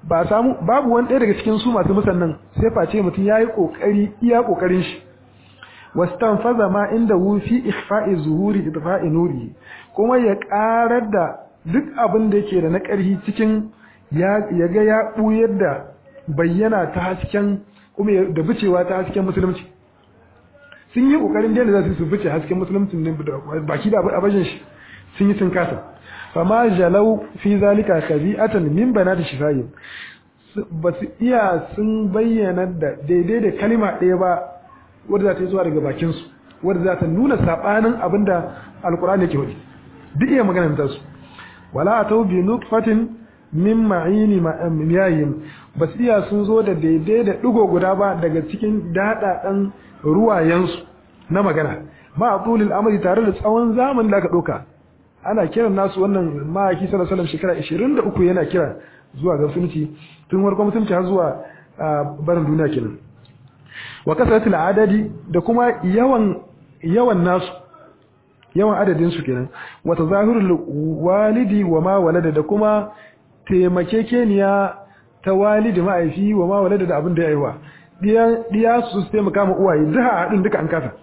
ba samu babu wani ɗaya daga cikin su masu musannan sai face mutum yayi kokari iya kokarin shi wastanfaza ma inda hu fi ikhfa'i zuhuri idfa'i nuri kuma ya karar da duk abin da yake da na ƙarfi cikin ya ga ya buyar da bayyana ta hasken kuma da bicewa ta hasken musulunci sun yi kokarin da za su bice hasken musulunci ne baki da abajin shi sun yi sun kasa fama jalau fi zalika kabi'atan min banati shifayi ba su iya sun bayyana da daidai da kalima ɗaya ba wadda za ta yi zuwa daga bakinsu wadda za ta nuna saɓanin abin da alkur'ani yake hudu duk iya maganar ta su wala a tau bi nutfatin min ma'ini miyayin ba su iya sun zo da daidai da ɗigo guda ba daga cikin daɗaɗen ruwayensu na magana ma a tsulil amari tare da tsawon zamanin da aka ɗauka ana kiran nasu wannan ma'aiki sallallahu alaihi shekara 23 yana kira zuwa ga musulunci tun farkon musulunci har zuwa barin duniya kenan wa kasratul adadi da kuma yawan yawan nasu yawan adadin su kenan wa tazahirul walidi wa ma walada da kuma taimakekeniya ta walidi ma'aifi wa ma walada da abin da ya aiwa diya su su taimaka ma uwaye duka hadin duka an kasa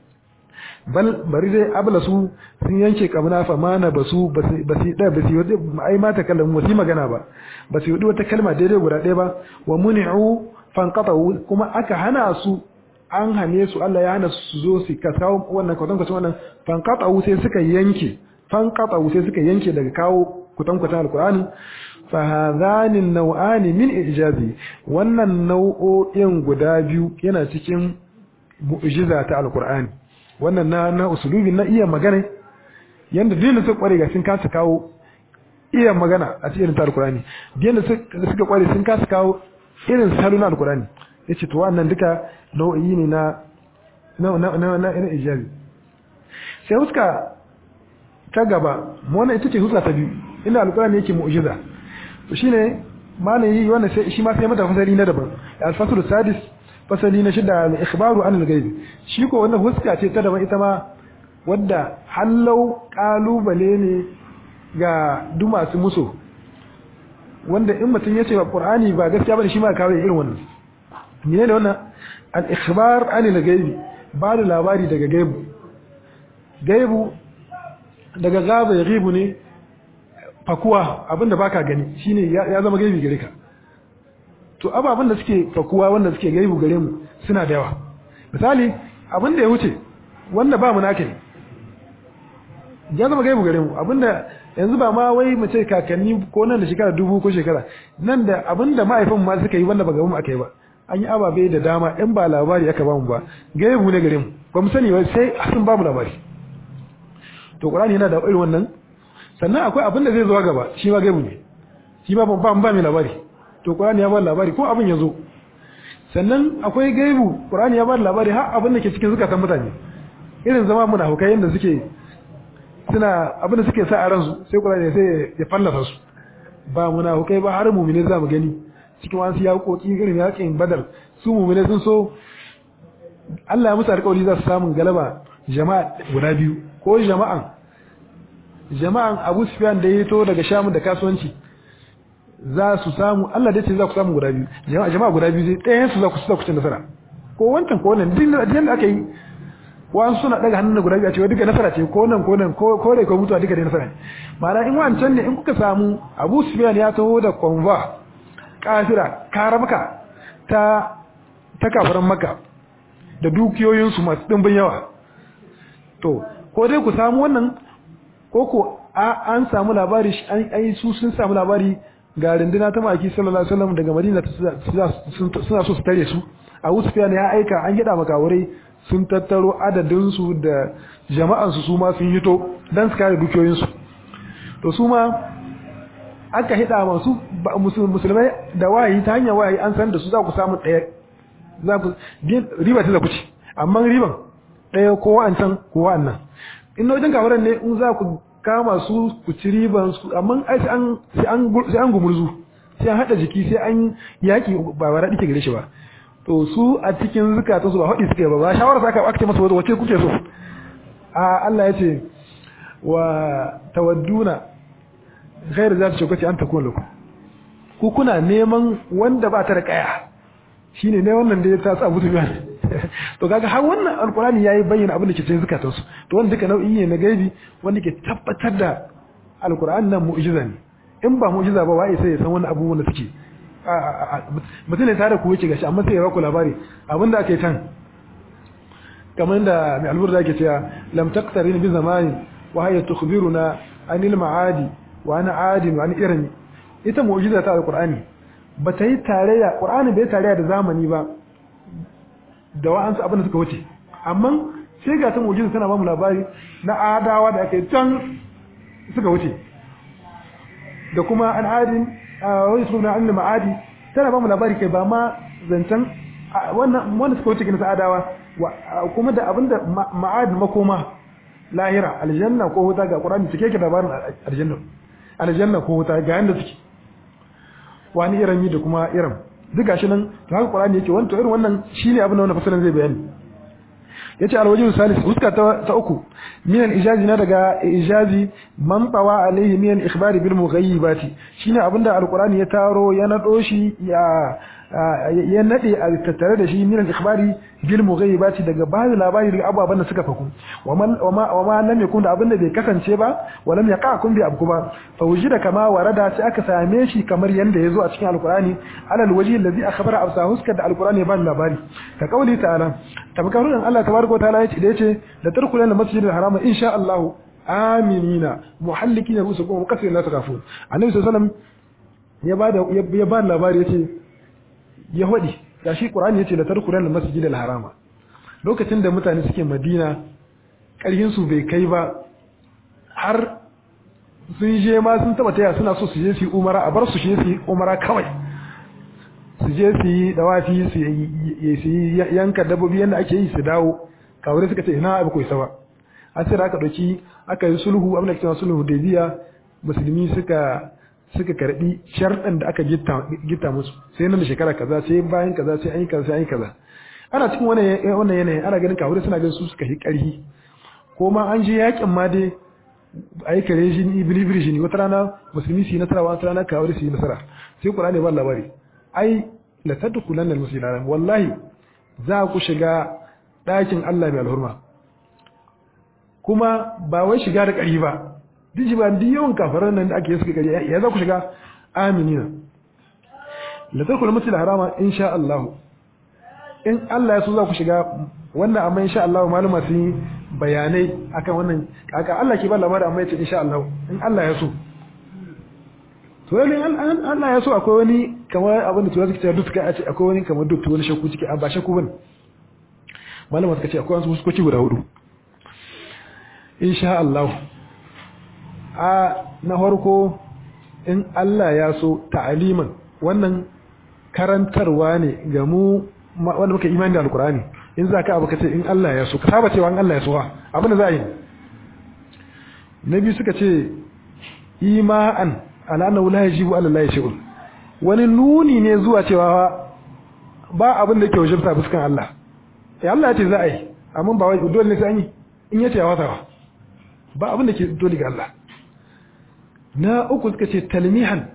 bal bari dai ablasu sun yanke kamuna fa mana basu basi da basi wata ai mata kallon wasi magana ba basi wadi wata kalma daidai guda ɗaya ba wa muni'u fanqatahu kuma aka hana su an hane su Allah ya hana su zo su ka kawo wannan kwatan kwatan wannan fanqatahu sai suka yanke fanqatahu sai suka yanke daga kawo kwatan kwatan alqur'ani fa hadhani naw'ani min ijazi wannan nau'o'in guda biyu yana cikin mu'jiza ta alqur'ani wannan na na usulubi na iya magana yanda dole su kware ga sun kasa kawo iya magana a cikin ta alqur'ani dole suka kware sun kasa kawo irin salo na alqur'ani yace to wannan duka nau'i ne na na na na na ina ijabi sai huska ta gaba wannan ita ce huska ta biyu inda alqur'ani yake mu'jiza to shine malai wannan sai shi ma sai mata fasali na daban al-fasl sadis fasali na shida al-ikhbaru an al-ghaib shi ko wannan huska ce ta daban ita ma wadda hallau kalubale ne ga duk masu muso wanda in mutum ya ce ba qur'ani ba gaskiya bane shi ma kawai irin wannan ne da wannan al-ikhbar an al-ghaib ba da labari daga gaibu gaibu daga gaba ya gaibu ne fakuwa abinda baka gani shine ya zama gaibi gare ka to ababen da suke fakuwa wanda suke gaibu gare mu suna da yawa misali abin da ya wuce wanda ba mu nake ya zama gaibu gare mu abinda yanzu ba ma wai mu ce kakanni ko nan da shekara dubu ko shekara nan da abin da ma'aifan ma suka yi wanda ba ga mu aka yi ba an yi ababe da dama in ba labari aka ba mu ba gaibu ne gare mu ba mu sani ba sai sun ba mu labari to qur'ani yana da irin wannan sannan akwai abin da zai zo gaba shi ma gaibu ne shi ma ba ba mai labari to Qur'ani ya ba labari ko abin ya zo sannan akwai gaibu Qur'ani ya ba labari har abin da ke cikin zukatan mutane irin zama muna hukai yanda suke suna abin da suke sa a ransu sai Qur'ani sai ya fallasa su ba muna hukai ba har mu'mine za mu gani cikin wasu yaƙoƙi irin yaƙin Badar su mu'mine sun so Allah ya musu alƙawari za su samu galaba jama'a guda biyu ko jama'an jama'an Abu Sufyan da ya to daga Sham da kasuwanci za su samu Allah dai ce za ku samu guda biyu jama'a jama'a guda biyu sai ɗayan su za ku sa ku cin nasara ko wancan ko wannan din da aka yi wa'an suna daga hannun guda biyu a cewa duka nasara ce ko nan ko nan ko ko dai ko mutuwa duka dai nasara ne ma'ana in wancan ne in kuka samu Abu Sufyan ya taho da konva kafira karamka ta ta kafiran Makka da dukiyoyin su masu dimbin yawa to ko dai ku samu wannan ko ko an samu labari an su sun samu labari ga rinduna ta maki sallallahu alaihi wasallam daga Madina suna so su tare su Abu Sufyan ya aika an gida makawurai sun tattaro adadin su da jama'an su su ma sun hito dan su kare dukiyoyin su to su ma aka hida masu musulmai da wayi ta hanyar wayi an san da su za ku samu daya za ku riba ta za ku ci amma riban daya ko wa'ancan ko wa'annan in wajen kawaran ne in za ku kama su ku ci riban su amma ai sai an sai an sai an gumurzu sai an hada jiki sai an yaki ba wara dike gare shi ba to su a cikin zakata su ba hadi suke ba ba shawara saka aka ce masa wace kuke so a Allah ya ce wa tawadduna ghayr zati shukati an takun lakum ku kuna neman wanda ba ta da kaya shine ne wannan da ya ta sa Abu Sufyan to kaga har wannan alqur'ani yayi bayyana abin da ke cikin zakatansu to wannan duka nau'i ne na gaibi wanda ke tabbatar da alqur'ani nan mu'jiza ne in ba mu'jiza ba wai sai ya san wani abubuwan da suke mutum ne tare ku wuce gashi amma sai ya baku labari abinda aka yi can kamar da mai alburda yake cewa lam taqtarin bi zamani wa hiya tukhbiruna anil ma'adi wa ana adi wa an irmi ita mu'jiza ta alqur'ani bata yi tarayya qur'ani bai tarayya da zamani ba da wa'ansu abin da suka wuce amma sai ga ta mu'jiza tana ba mu labari na adawa da aka yi can suka wuce da kuma an adin wani suna an ma'adi tana ba mu labari kai ba ma zancen wannan wanda suka wuce gina sa'adawa kuma da abinda ma'adin makoma lahira aljanna ko wuta ga qur'ani take ke labarin aljanna aljanna ko wuta ga yanda suke wani irin da kuma irin duk gashi nan to haka qur'ani yake wannan to irin wannan shine abin da wannan fasalan zai bayani yace alwajhu salis huska ta uku min al-ijazi na daga ijazi man tawa alaihi min al-ikhbari bil mughayyibati shine abinda alqur'ani ya taro ya nado shi ya ya nade a tattare da shi min al-ikhbari bil mughayyibati daga bada labari daga ababan da suka faku wama wama lam yakun da abinda bai kasance ba walam yaqa kun bi abku ba fa wujida kama warada sai aka same shi kamar yanda yazo a cikin alqur'ani alal wajhi allazi akhbara absa huska da alqur'ani ya bada labari ka kauli ta'ala tabakaru Allah tabaraka ta'ala yace da yace da tarkulan masjidil harama insha Allah aminina muhallikina rusukum muqassirin la takafun annabi sallallahu alaihi wasallam ya bada ya bada labari yace ya hodi gashi qur'ani yace da tarkulan masjidil harama lokacin da mutane suke madina karhin su bai kai ba har sun je ma sun taba taya suna so su je su yi umara a bar su je su yi umara kawai su je su yi dawafi su yi yanka dabbobi yadda ake yi su dawo kawai suka ce ina abu ko isa ba an sai da aka dauki aka yi sulhu abin da cewa sulhu da biya musulmi suka suka karbi sharɗan da aka gitta musu sai nan da shekara kaza sai bayan kaza sai an yi kaza sai an yi kaza ana cikin wannan wannan yanayin ana ganin kawai suna ganin su suka yi ƙarfi ko ma an je yakin ma dai a yi kare shi ni bilibili shi wata rana musulmi su yi nasara wata rana kawai su yi nasara sai qur'ani ba labari ai la tadkhulan al-masjid al wallahi za ku shiga ɗakin Allah mai alhurma kuma ba wai shiga da ƙari ba duk ba duk yawan kafaran nan da ake suka ƙari ya za ku shiga aminina la tadkhulan al-masjid al-harama insha Allah in Allah ya so za ku shiga wannan amma insha Allah malama sun yi bayanai akan wannan kaka Allah ke ba labarin amma yace insha Allah in Allah ya so to yayin Allah ya so akwai wani kamar abin da tuwa suke cewa duka a ce akwai wani kamar duk wani shakku ciki a ba shakku bane malama suka ce akwai wasu huskoki guda hudu insha Allah a na farko in Allah ya so ta'aliman wannan karantarwa ne ga mu wanda muka imani da alkurani in za ka abu ka ce in Allah ya so ka saba cewa in Allah ya so abin da za a yi na biyu suka ce ima'an al'annahu la yajibu ala Allah shay'un wani nuni ne zuwa cewa ba abin da yake wajibta fuskan Allah eh Allah ya ce za a yi amma ba wai dole ne sai an yi in yace ya wata ba abin da ke dole ga Allah na uku suka ce talmihan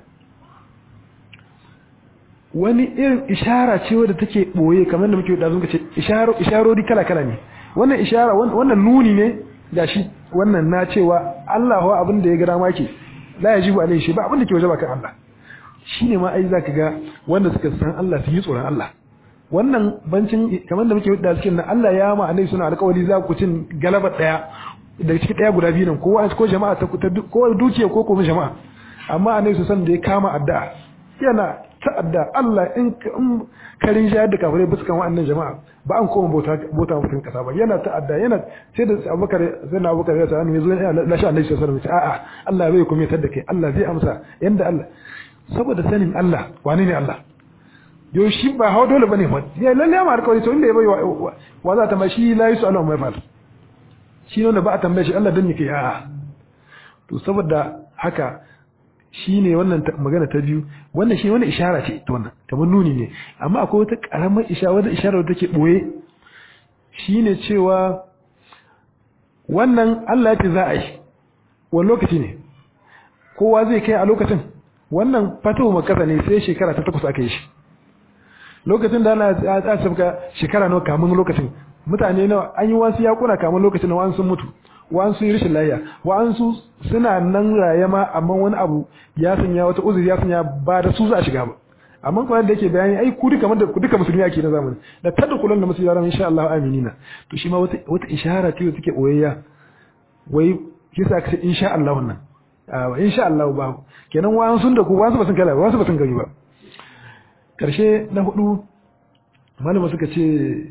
wani irin ishara ce wadda take boye kamar da muke da zuwa ce isharo isharori kala kala ne wannan ishara wannan nuni ne gashi wannan na cewa Allah wa abin da ya gara maki la yajibu alaihi shi ba abin da ke wajaba kan Allah shine ma ai zaka ga wanda suka san Allah su yi tsoron Allah wannan bancin kamar da muke da cikin nan Allah ya ma annabi suna alƙawari za ku cin galaba daya daga cikin daya guda biyu nan kowa ko jama'a ta ko dukiya ko kuma jama'a amma annabi su san da ya kama addu'a yana ta'adda Allah in karin shayar da kafirai buskan wa'annan jama'a ba an koma bauta bauta mutum kasa ba yana ta'adda yana sai da Abubakar sai na Abubakar ya sa annabi zo ya lashe annabi sallallahu alaihi wasallam a'a Allah bai kuma tar da kai Allah zai amsa yanda Allah saboda sanin Allah wane ne Allah yo shi ba hawa dole bane fa ya lalle ma alƙawari to inda ya bai wa za ta ma shi la yusu Allah mai fal shi ne ba a tambaye shi Allah dan ne kai a'a to saboda haka shi ne wannan magana ta biyu wannan shi wani ishara ce ta wannan kamar nuni ne amma akwai wata karamar ishara wata ishara da take boye shi ne cewa wannan Allah ya ce za a yi wani lokaci ne kowa zai kai a lokacin wannan fatahu makka ne sai shekara ta takwas aka yi shi lokacin da ana tsaka shekara nawa kamun lokacin mutane nawa an yi wasu yakuna kamun lokacin wa'an sun mutu wa'an sun yi rashin lafiya wa'an su suna nan raye ma amma wani abu ya sanya wata uzuri ya sanya ba da su za a shiga ba amma kuma da yake bayani ai ku duka ku duka musulmi ake na zamani da tadkhulun da musulmi ran insha Allah aminina to shi ma wata wata ishara ce take oyayya wai kisa ka ce insha Allah wannan a insha Allah ba kenan wa'an sun da ku wa'an su ba sun kala wa'an su ba sun gani ba karshe na hudu malama suka ce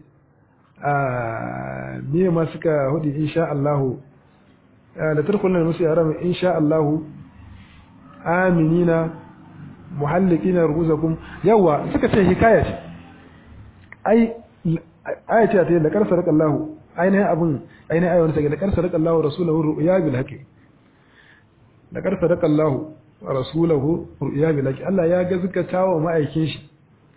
a miye ma suka hudu insha Allah da tarkunan musu yaran insha Allah aminina muhallikina ru'usakum yawa suka ce hikaya ce ai aya ce ta da karsa raka Allah ainihin abin ainihin ayyukan sa da karsa raka Allah rasulahu ru'ya bil haqi da karsa raka Allah rasulahu ru'ya bil haqi Allah ya gazgata wa ma'aikin shi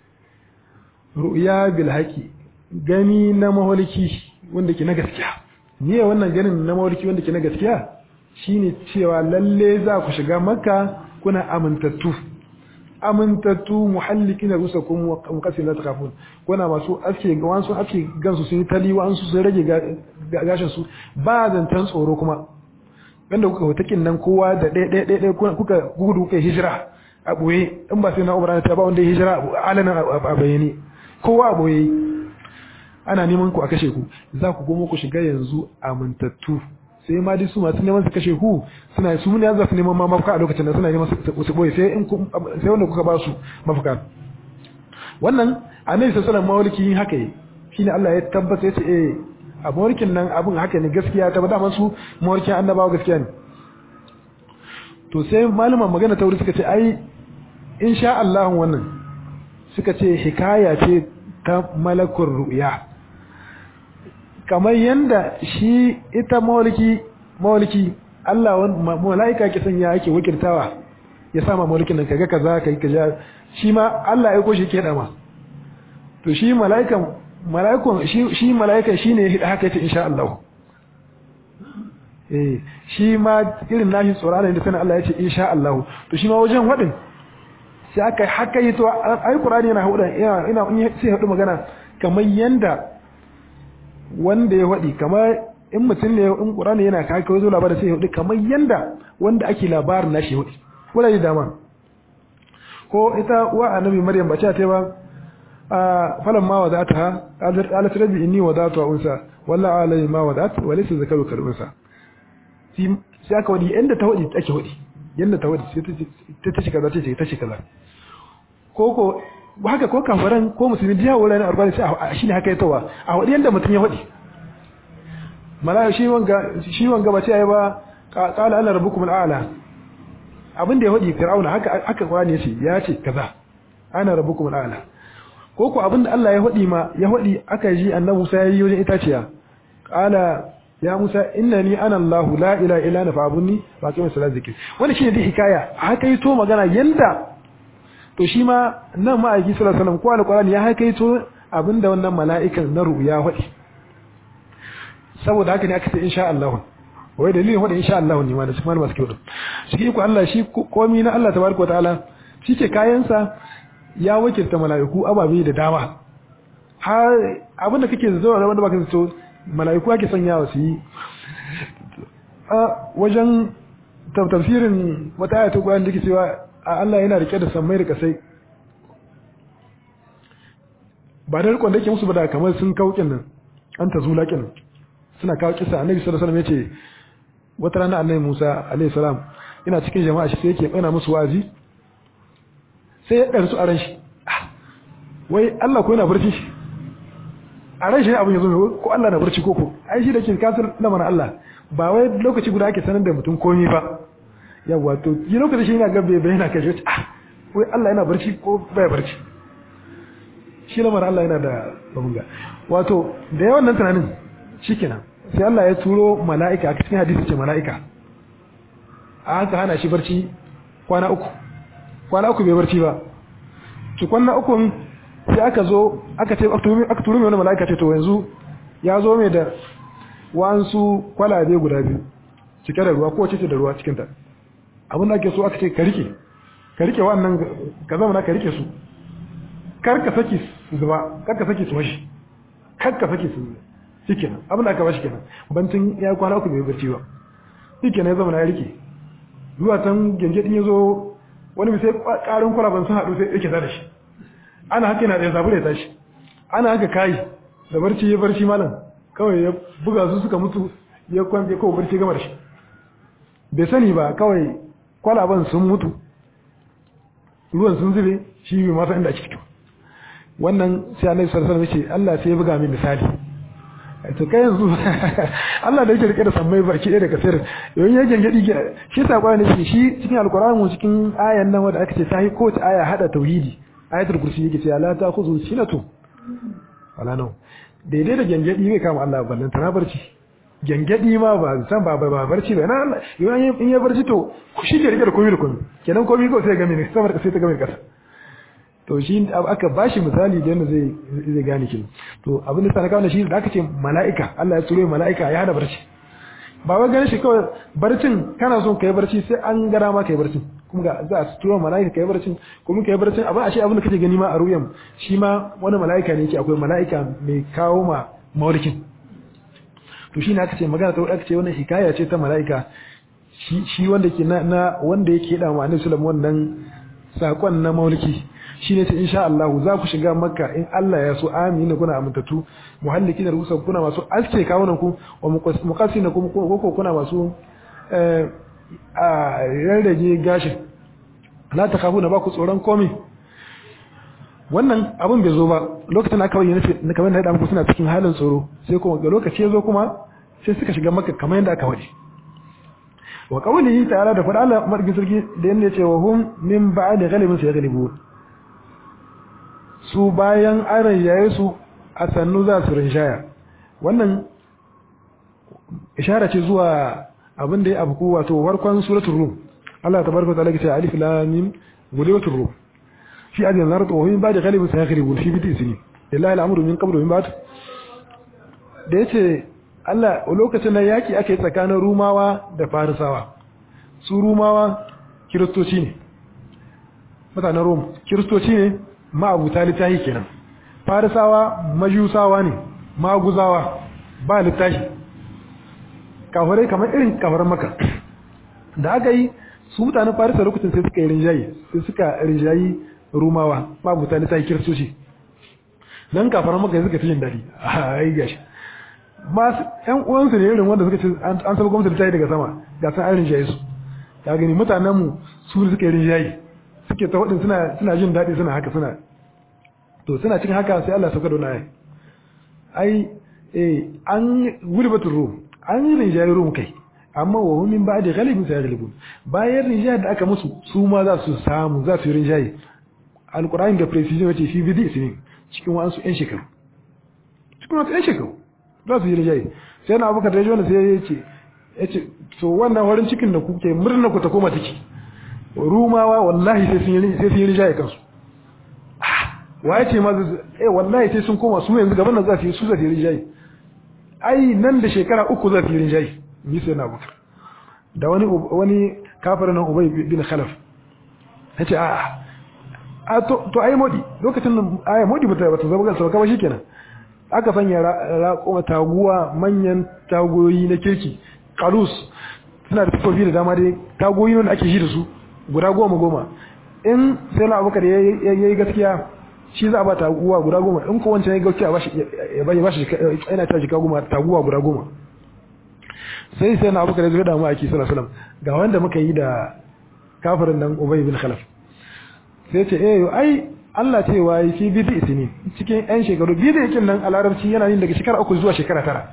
ru'ya bil haqi gani na maholiki wanda ke na gaskiya ne wannan ganin na maholiki wanda ke na gaskiya shine cewa lalle za ku shiga makka kuna amintattu amintattu muhallikina rusakum wa qasin la takhafun kuna masu aske wansu aske gansu sun yi tali wansu sun rage gashin su ba zantan tsoro kuma wanda kuka hutakin nan kowa da ɗaya ɗaya ɗaya kuka gudu kuka hijira a boye in ba sai na umara ta ba wanda ya hijira alanan a bayani kowa a boye ana neman ku a kashe ku za ku goma ku shiga yanzu amintattu sai ma dai su masu neman su kashe ku suna su ne za su neman ma mafaka a lokacin da suna neman su boye sai in sai wanda kuka ba su mafaka wannan annabi sallallahu alaihi wasallam yin haka yi shine Allah ya tabbata ya ce eh a mawlikin nan abun haka ne gaskiya ta bada su mawlikin annabawa gaskiya ne to sai malaman magana ta wuri suka ce ai insha Allah wannan suka ce hikaya ce ta malakul ru'ya kamar yanda shi ita mawliki mawliki Allah wani malaika ke sanya ake wakiltawa ya sama mawlikin nan kaga kaza kai kaza shi ma Allah ya koshi ke dama to shi malaikan malaikon shi shi malaikan shine ya haka yace insha Allah eh shi ma irin nashi tsoron da sanin Allah yace insha Allah to shi ma wajen wadin sai aka haka yi to ai Qur'ani yana hudu ina ina sai hudu magana kamar yanda wanda ya wadi kamar in mutum ne in Qur'ani yana kai kai zo labarin sai hudu kamar yanda wanda ake labarin nashi hudu wala dama ko ita wa annabi Maryam ba ta ba falan ma wadata qalat rabbi inni wadatu unsa walla alai ma wadat wa laysa zakaru kal unsa sai aka wadi inda ta wadi take wadi yanda ta wadi sai ta ta kaza ta ce ta ce kaza ko ko haka ko kafaran ko musulmi da yawo ran arba'in sai shine haka yatawa a wadi yanda mutun ya wadi malaka shi wanga shi wanga ba ce ai ba qala ana rabbukum al'ala abin da ya wadi fir'auna haka haka qur'ani yace ya ce kaza ana rabbukum al'ala ko ko abin da Allah ya wadi ma ya wadi aka ji annabi Musa yayi wajen itaciya qala ya Musa innani ana Allah la ilaha illa ana fa'budni wa aqim salat zikri wannan shine dai hikaya haka yi to magana yanda to shi ma nan ma aiki sallallahu alaihi wasallam ko alqur'ani ya haka yi to abinda wannan mala'ikan na ruya wadi saboda haka ne aka ce insha Allah wai dalilin wada insha Allah ne ma da cikin masu kyau shi ko Allah shi komai na Allah tabaraka wataala shi ke kayansa ya wakilta mala'iku ababe da dama har abinda kake zuwa da wanda baka zato mala'iku ake sanyawa su yi a wajen tafsirin wata ayatu Qur'ani da ke cewa Allah yana rike da sammai da kasai ba da rikon da yake musu ba da kamar sun kaukin nan an ta zulakin suna kawo kisa annabi sallallahu alaihi wasallam yace wata rana annabi Musa alaihi salam ina cikin jama'a shi sai yake kana musu wazi sai ya ɗarsu a ran shi wai Allah ko yana barci shi a ran shi abin ya zo ko Allah na barci koko ai shi da ke kasar lamarin Allah ba wai lokaci guda ake sanar da mutum komai ba yawa to yi lokaci shi yana gabe bai yana kashe ah wai Allah yana barci ko bai barci shi lamarin Allah yana da babunga wato da yawan nan tunanin shikenan sai Allah ya turo mala'ika a cikin hadisi ce mala'ika a haka hana shi barci kwana uku kwana uku bai barci ba to kwana uku sai aka zo aka ce aka turo mai wani mala'ika ce to yanzu ya zo mai da wansu kwalabe guda biyu cike da ruwa ko ce da ruwa cikin ta abin da ake so aka ce ka rike ka rike wannan ka zama ka rike su kar ka saki su zuba kar ka saki su mashi kar ka saki su shikenan abin da aka bashi kenan bancin ya kwana uku bai barci ba shikenan ya zama ya rike zuwa can genge din yazo wani sai karin kwalaban sun haɗu sai yake da shi ana haka yana da zabure ya tashi ana haka kai da barci ya barci malam kawai ya buga su suka mutu ya kwanje kawai barci gama da shi bai sani ba kawai kwalaban sun mutu ruwan sun zube shi bai masa inda ake fito wannan sai annabi sallallahu alaihi wasallam ya ce Allah sai ya buga min misali to kai yanzu Allah da yake rike da sammai baki ɗaya daga sirri yayin ya gengedi shi sakwa ne shi cikin alqur'ani mu cikin ayan nan wanda aka ce sai ko ta aya hada tauhidi ayatul kursi yake cewa la ta'khudhu sinatu wala nau daidai da gengedi bai kama Allah ballan tana barci gengedi ma ba san ba ba barci ba na Allah in ya barci to shi ke rike da komai da komai kenan komai ko sai ga mene saboda sai ta ga mene kasa to shi aka bashi misali da yadda zai zai gane kin to abin da sanaka shi da aka ce mala'ika Allah ya tsoro mala'ika ya hada barci ba wai ganin shi kawai barcin kana son kai barci sai an gara ma kai barcin kuma ga za a tsoro mala'ika kai barcin kuma kai barcin abin ashe abin da kake gani ma a ruyan shi ma wani mala'ika ne yake akwai mala'ika mai kawo ma mawlikin to shi ne aka ce magana ta aka ce wannan hikaya ce ta mala'ika shi shi wanda ke na wanda yake da ma annabi sallallahu wannan sakon na mauliki shi ne ta insha Allah za ku shiga makka in Allah ya so amina kuna amintatu muhalliki da rusa kuna masu aske kawunan ku wa muqassi na kuma ko kuna masu a rarrage gashin la ta kafu na ba ku tsoron komai wannan abin bai zo ba lokacin aka bayyana na kamar da muku suna cikin halin tsoro sai kuma ga lokaci ya zo kuma sai suka shiga makka kamar yadda aka wadi wa qawlihi ta'ala da fada Allah margin sarki da yanda ya ce wa hum min ba'di ghalibin sayaghlibun su bayan an rinjaye su a sannu za su rinjaya wannan ishara ce zuwa abin da ya abu wato farkon suratul rum Allah tabaraka ta'ala ce alif lam mim gulibatul rum fi adin al-ard wa min ba'di ghalibin sayaghlibun fi bid'i sinin lillahi al-amru min qablu min ba'd da yace Allah lokacin da yaki aka yi tsakanin rumawa da farisawa su rumawa kiristoci ne mutanen rom kiristoci ne ma'abuta littafi kenan farisawa majusawa ne maguzawa ba littafi kafirai kamar irin kafiran maka da aka yi su mutanen farisa lokacin sai suka yi rinjayi sai suka rinjayi rumawa ma'abuta littafi kiristoci don kafiran maka suka fi jin daɗi a yi gashi masu ƴan uwansu ne irin wanda suka ce an saba gwamnati littafi daga sama ga san an rinjaye su ya gani mutanenmu su suka yi rinjayi suke ta hudin suna suna jin daɗi suna haka suna to suna cikin haka sai Allah sauka da wani ai eh an gulbatul rum an yi rinjaye rum kai amma wa hum min ba'di ghalibin sayaghlibun bayan rinjaye da aka musu su ma za su samu za su yi rinjaye alqur'ani da precision wace fi bidi isnin cikin wasu ƴan shekaru cikin wasu ƴan shekaru za su yi rinjaye sai na abubakar da jona sai ya ce ya ce to wannan farin cikin da kuke murna ku ta koma ciki rumawa wallahi sai sun yi sai sun yi rinjaye kansu waye ce ma eh wallahi sai sun koma su yanzu gaban nan za su yi su za su yi rinjaye ai nan da shekara uku za su yi rinjaye ni sai na abubakar da wani wani kafirin nan ubay bin khalaf yace a a to to ai modi lokacin nan ai modi bata bata zama kansa ba shikenan aka sanya raƙoma taguwa manyan tagoyi na kirki kalus suna da tufofi da dama dai tagoyi wanda ake shi da su guda goma goma in sai na abubakar ya yi gaskiya shi za a ba taguwa guda goma in ko wancan ya gaskiya ya ba shi yana ta jika goma taguwa guda goma sai sai na abubakar ya zo da mu ake sallallahu alaihi ga wanda muka yi da kafirin nan ubay bin khalaf sai ce eh ai Allah ce wa yi fi bidi isini cikin yan shekaru bidi yakin nan a larabci yana yin daga shekara uku zuwa shekara tara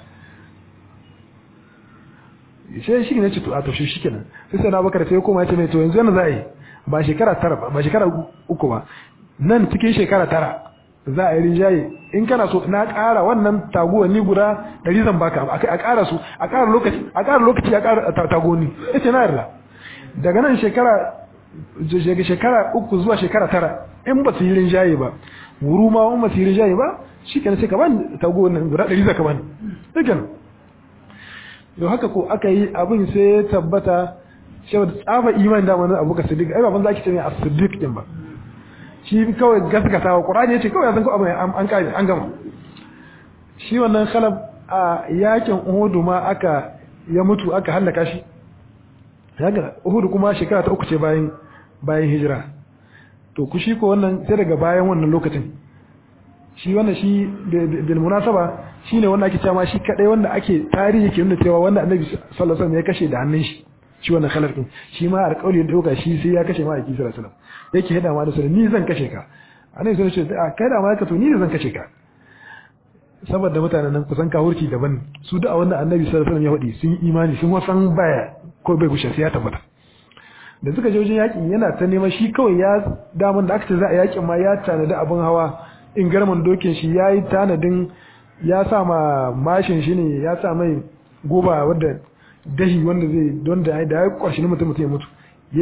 sai shi ne ce to a to shi kenan sai sai na bakar sai koma ya ce mai to yanzu yana za a yi ba shekara tara ba ba shekara uku ba nan cikin shekara tara za a yi rinjaye in kana so na ƙara wannan taguwanni guda ɗari zan baka a ƙara su a ƙara lokaci a ƙara lokaci a ƙara tagoni ya ce na yarda daga nan shekara daga shekara uku zuwa shekara tara in ba su yi rinjaye ba wuru ma in ba su yi rinjaye ba shi kenan sai ka bani taguwannin guda ɗari za ka bani sai kenan yau haka ko aka yi abin sai ya tabbata shi da tsafa imani da wani abu ka siddiq ai baban zaki ce ne as-siddiq din ba shi kawai gaskatawa qur'ani yace kawai san ko abu an kai an gama shi wannan khalaf a yakin uhud ma aka ya mutu aka halaka shi yaga uhud kuma shekara ta uku ce bayan bayan hijira to ku shi ko wannan sai daga bayan wannan lokacin shi wannan shi bil munasaba shine wanda ake cewa shi kadai wanda ake tarihi ke nuna cewa wanda annabi sallallahu alaihi wasallam ya kashe da hannun shi shi wannan khalaf din shi ma alƙawari da doka shi sai ya kashe ma aiki sallallahu alaihi wasallam yake hada ma da sallallahu ni zan kashe ka annabi sallallahu alaihi wasallam kai da ma ka to ni zan kashe ka saboda mutanen nan kusan kahurci daban su da wanda annabi sallallahu alaihi wasallam ya faɗi sun yi imani sun wasan baya ko bai gushe sai ya tabbata da suka je wajen yakin yana ta neman shi kawai ya daman da aka ce za a yakin ma ya tanadi abin hawa in garman dokin shi ya yi tanadin ya sa ma mashin shi ne ya sa mai goba wadda dahi wanda zai don da ya kwashi ni mutum mutum ya mutu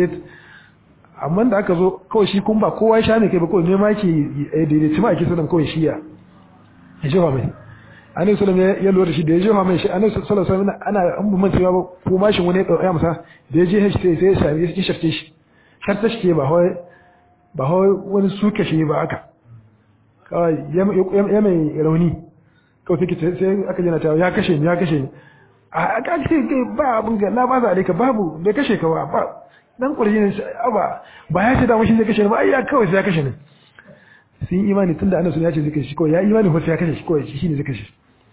amma da aka zo kawai shi kun ba kowa ya sha ne kai ba kawai nema yake daidaici ma ake sanar kawai shi ya ya jefa mai annabi sallallahu alaihi ya lura da shi da ya jefa mai shi annabi sallallahu alaihi wasallam ana an bu mancewa ba ko mashin wani ya dauka masa da ya je shi sai sai ya sami ya shafte shi har ta shi ba hoi ba hoi wani suke shi ba aka kawai ya mai rauni kawai take sai aka jina ta ya kashe ni ya kashe ni a aka ce kai ba abin ga la ba za ka babu bai kashe ka ba ba dan kurji ne ba ba ya ce da mushi zai kashe ni ba ai ya kawai sai ya kashe ni sun imani tunda annabi ya ce zai kashe shi kawai ya imani ko sai ya kashe shi kawai shi ne zai kashe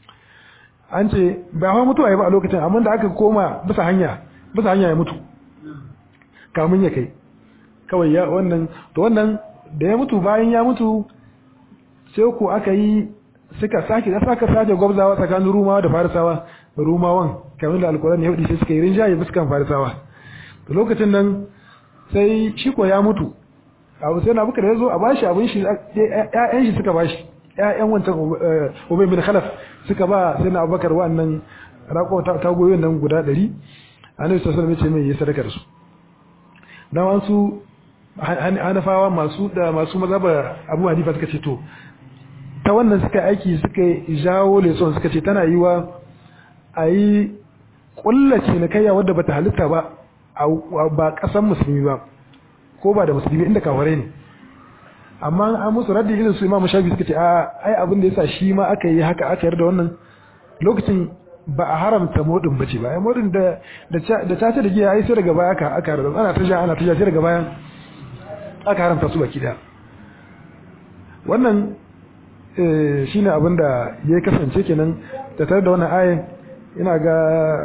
an ce ba hawa mutuwa ya ba a lokacin amma da aka koma bisa hanya bisa hanya ya mutu kamun ya kai kawai ya wannan to wannan da ya mutu bayan ya mutu sai ko aka yi suka sake da saka sake gwabzawa tsakanin rumawa da farisawa rumawan kamar da alkurani ya hudu sai suka yi rinjaye fuskan farisawa to lokacin nan sai shi ko ya mutu abu sai na buka da ya zo a bashi abin shi ƴaƴan shi suka bashi ƴaƴan wancan ubay bin khalaf suka ba sai na abubakar wannan rako ta goyon nan guda 100 annabi sallallahu alaihi wasallam ya ce mai yi sadaka da su dan wasu hanafawa masu da masu mazhaba Abu Hanifa suka ce to ta wannan suka aiki suka jawo leson suka ce tana yiwa a yi kullace na kayya wadda bata halitta ba ba kasan musulmi ba ko ba da musulmi inda kaware ne amma an musu raddi irin su imamu shafi suka ce a ai abin da yasa shi ma aka yi haka aka yarda wannan lokacin ba a haramta modin bace ba ai modin da da ta ce da giya ai sai daga baya aka aka haramta ana ta ja ana ta ja sai daga baya aka haramta su baki da wannan shine abin da ya kasance kenan da tare da wannan ayin ina ga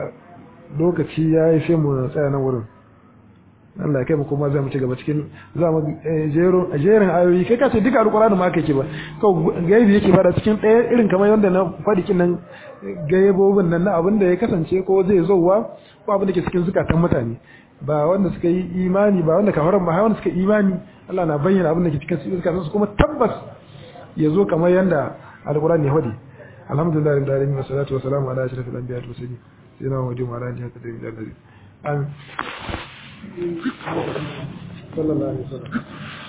lokaci ya yi sai mu tsaya nan wurin Allah kai mu kuma za mu ci gaba cikin za mu jero jerin ayoyi kai ka ce duka alqur'ani ma kake ba kau gaibi yake bada cikin ɗaya irin kamar yanda na faɗi kin nan gaibobin nan na abin da ya kasance ko zai zowa ko abin da ke cikin zukatan mutane ba wanda suka yi imani ba wanda kafaran ba wanda suka imani Allah na bayyana abin da ke cikin zukatan su kuma tabbas ya zo kamar yanda alqur'ani ya faɗi alhamdulillah rabbil alamin wassalatu wassalamu ala ashrafil anbiya'i wal mursalin sayyidina muhammadin wa ala alihi wa sahbihi amin صلى الله عليه وسلم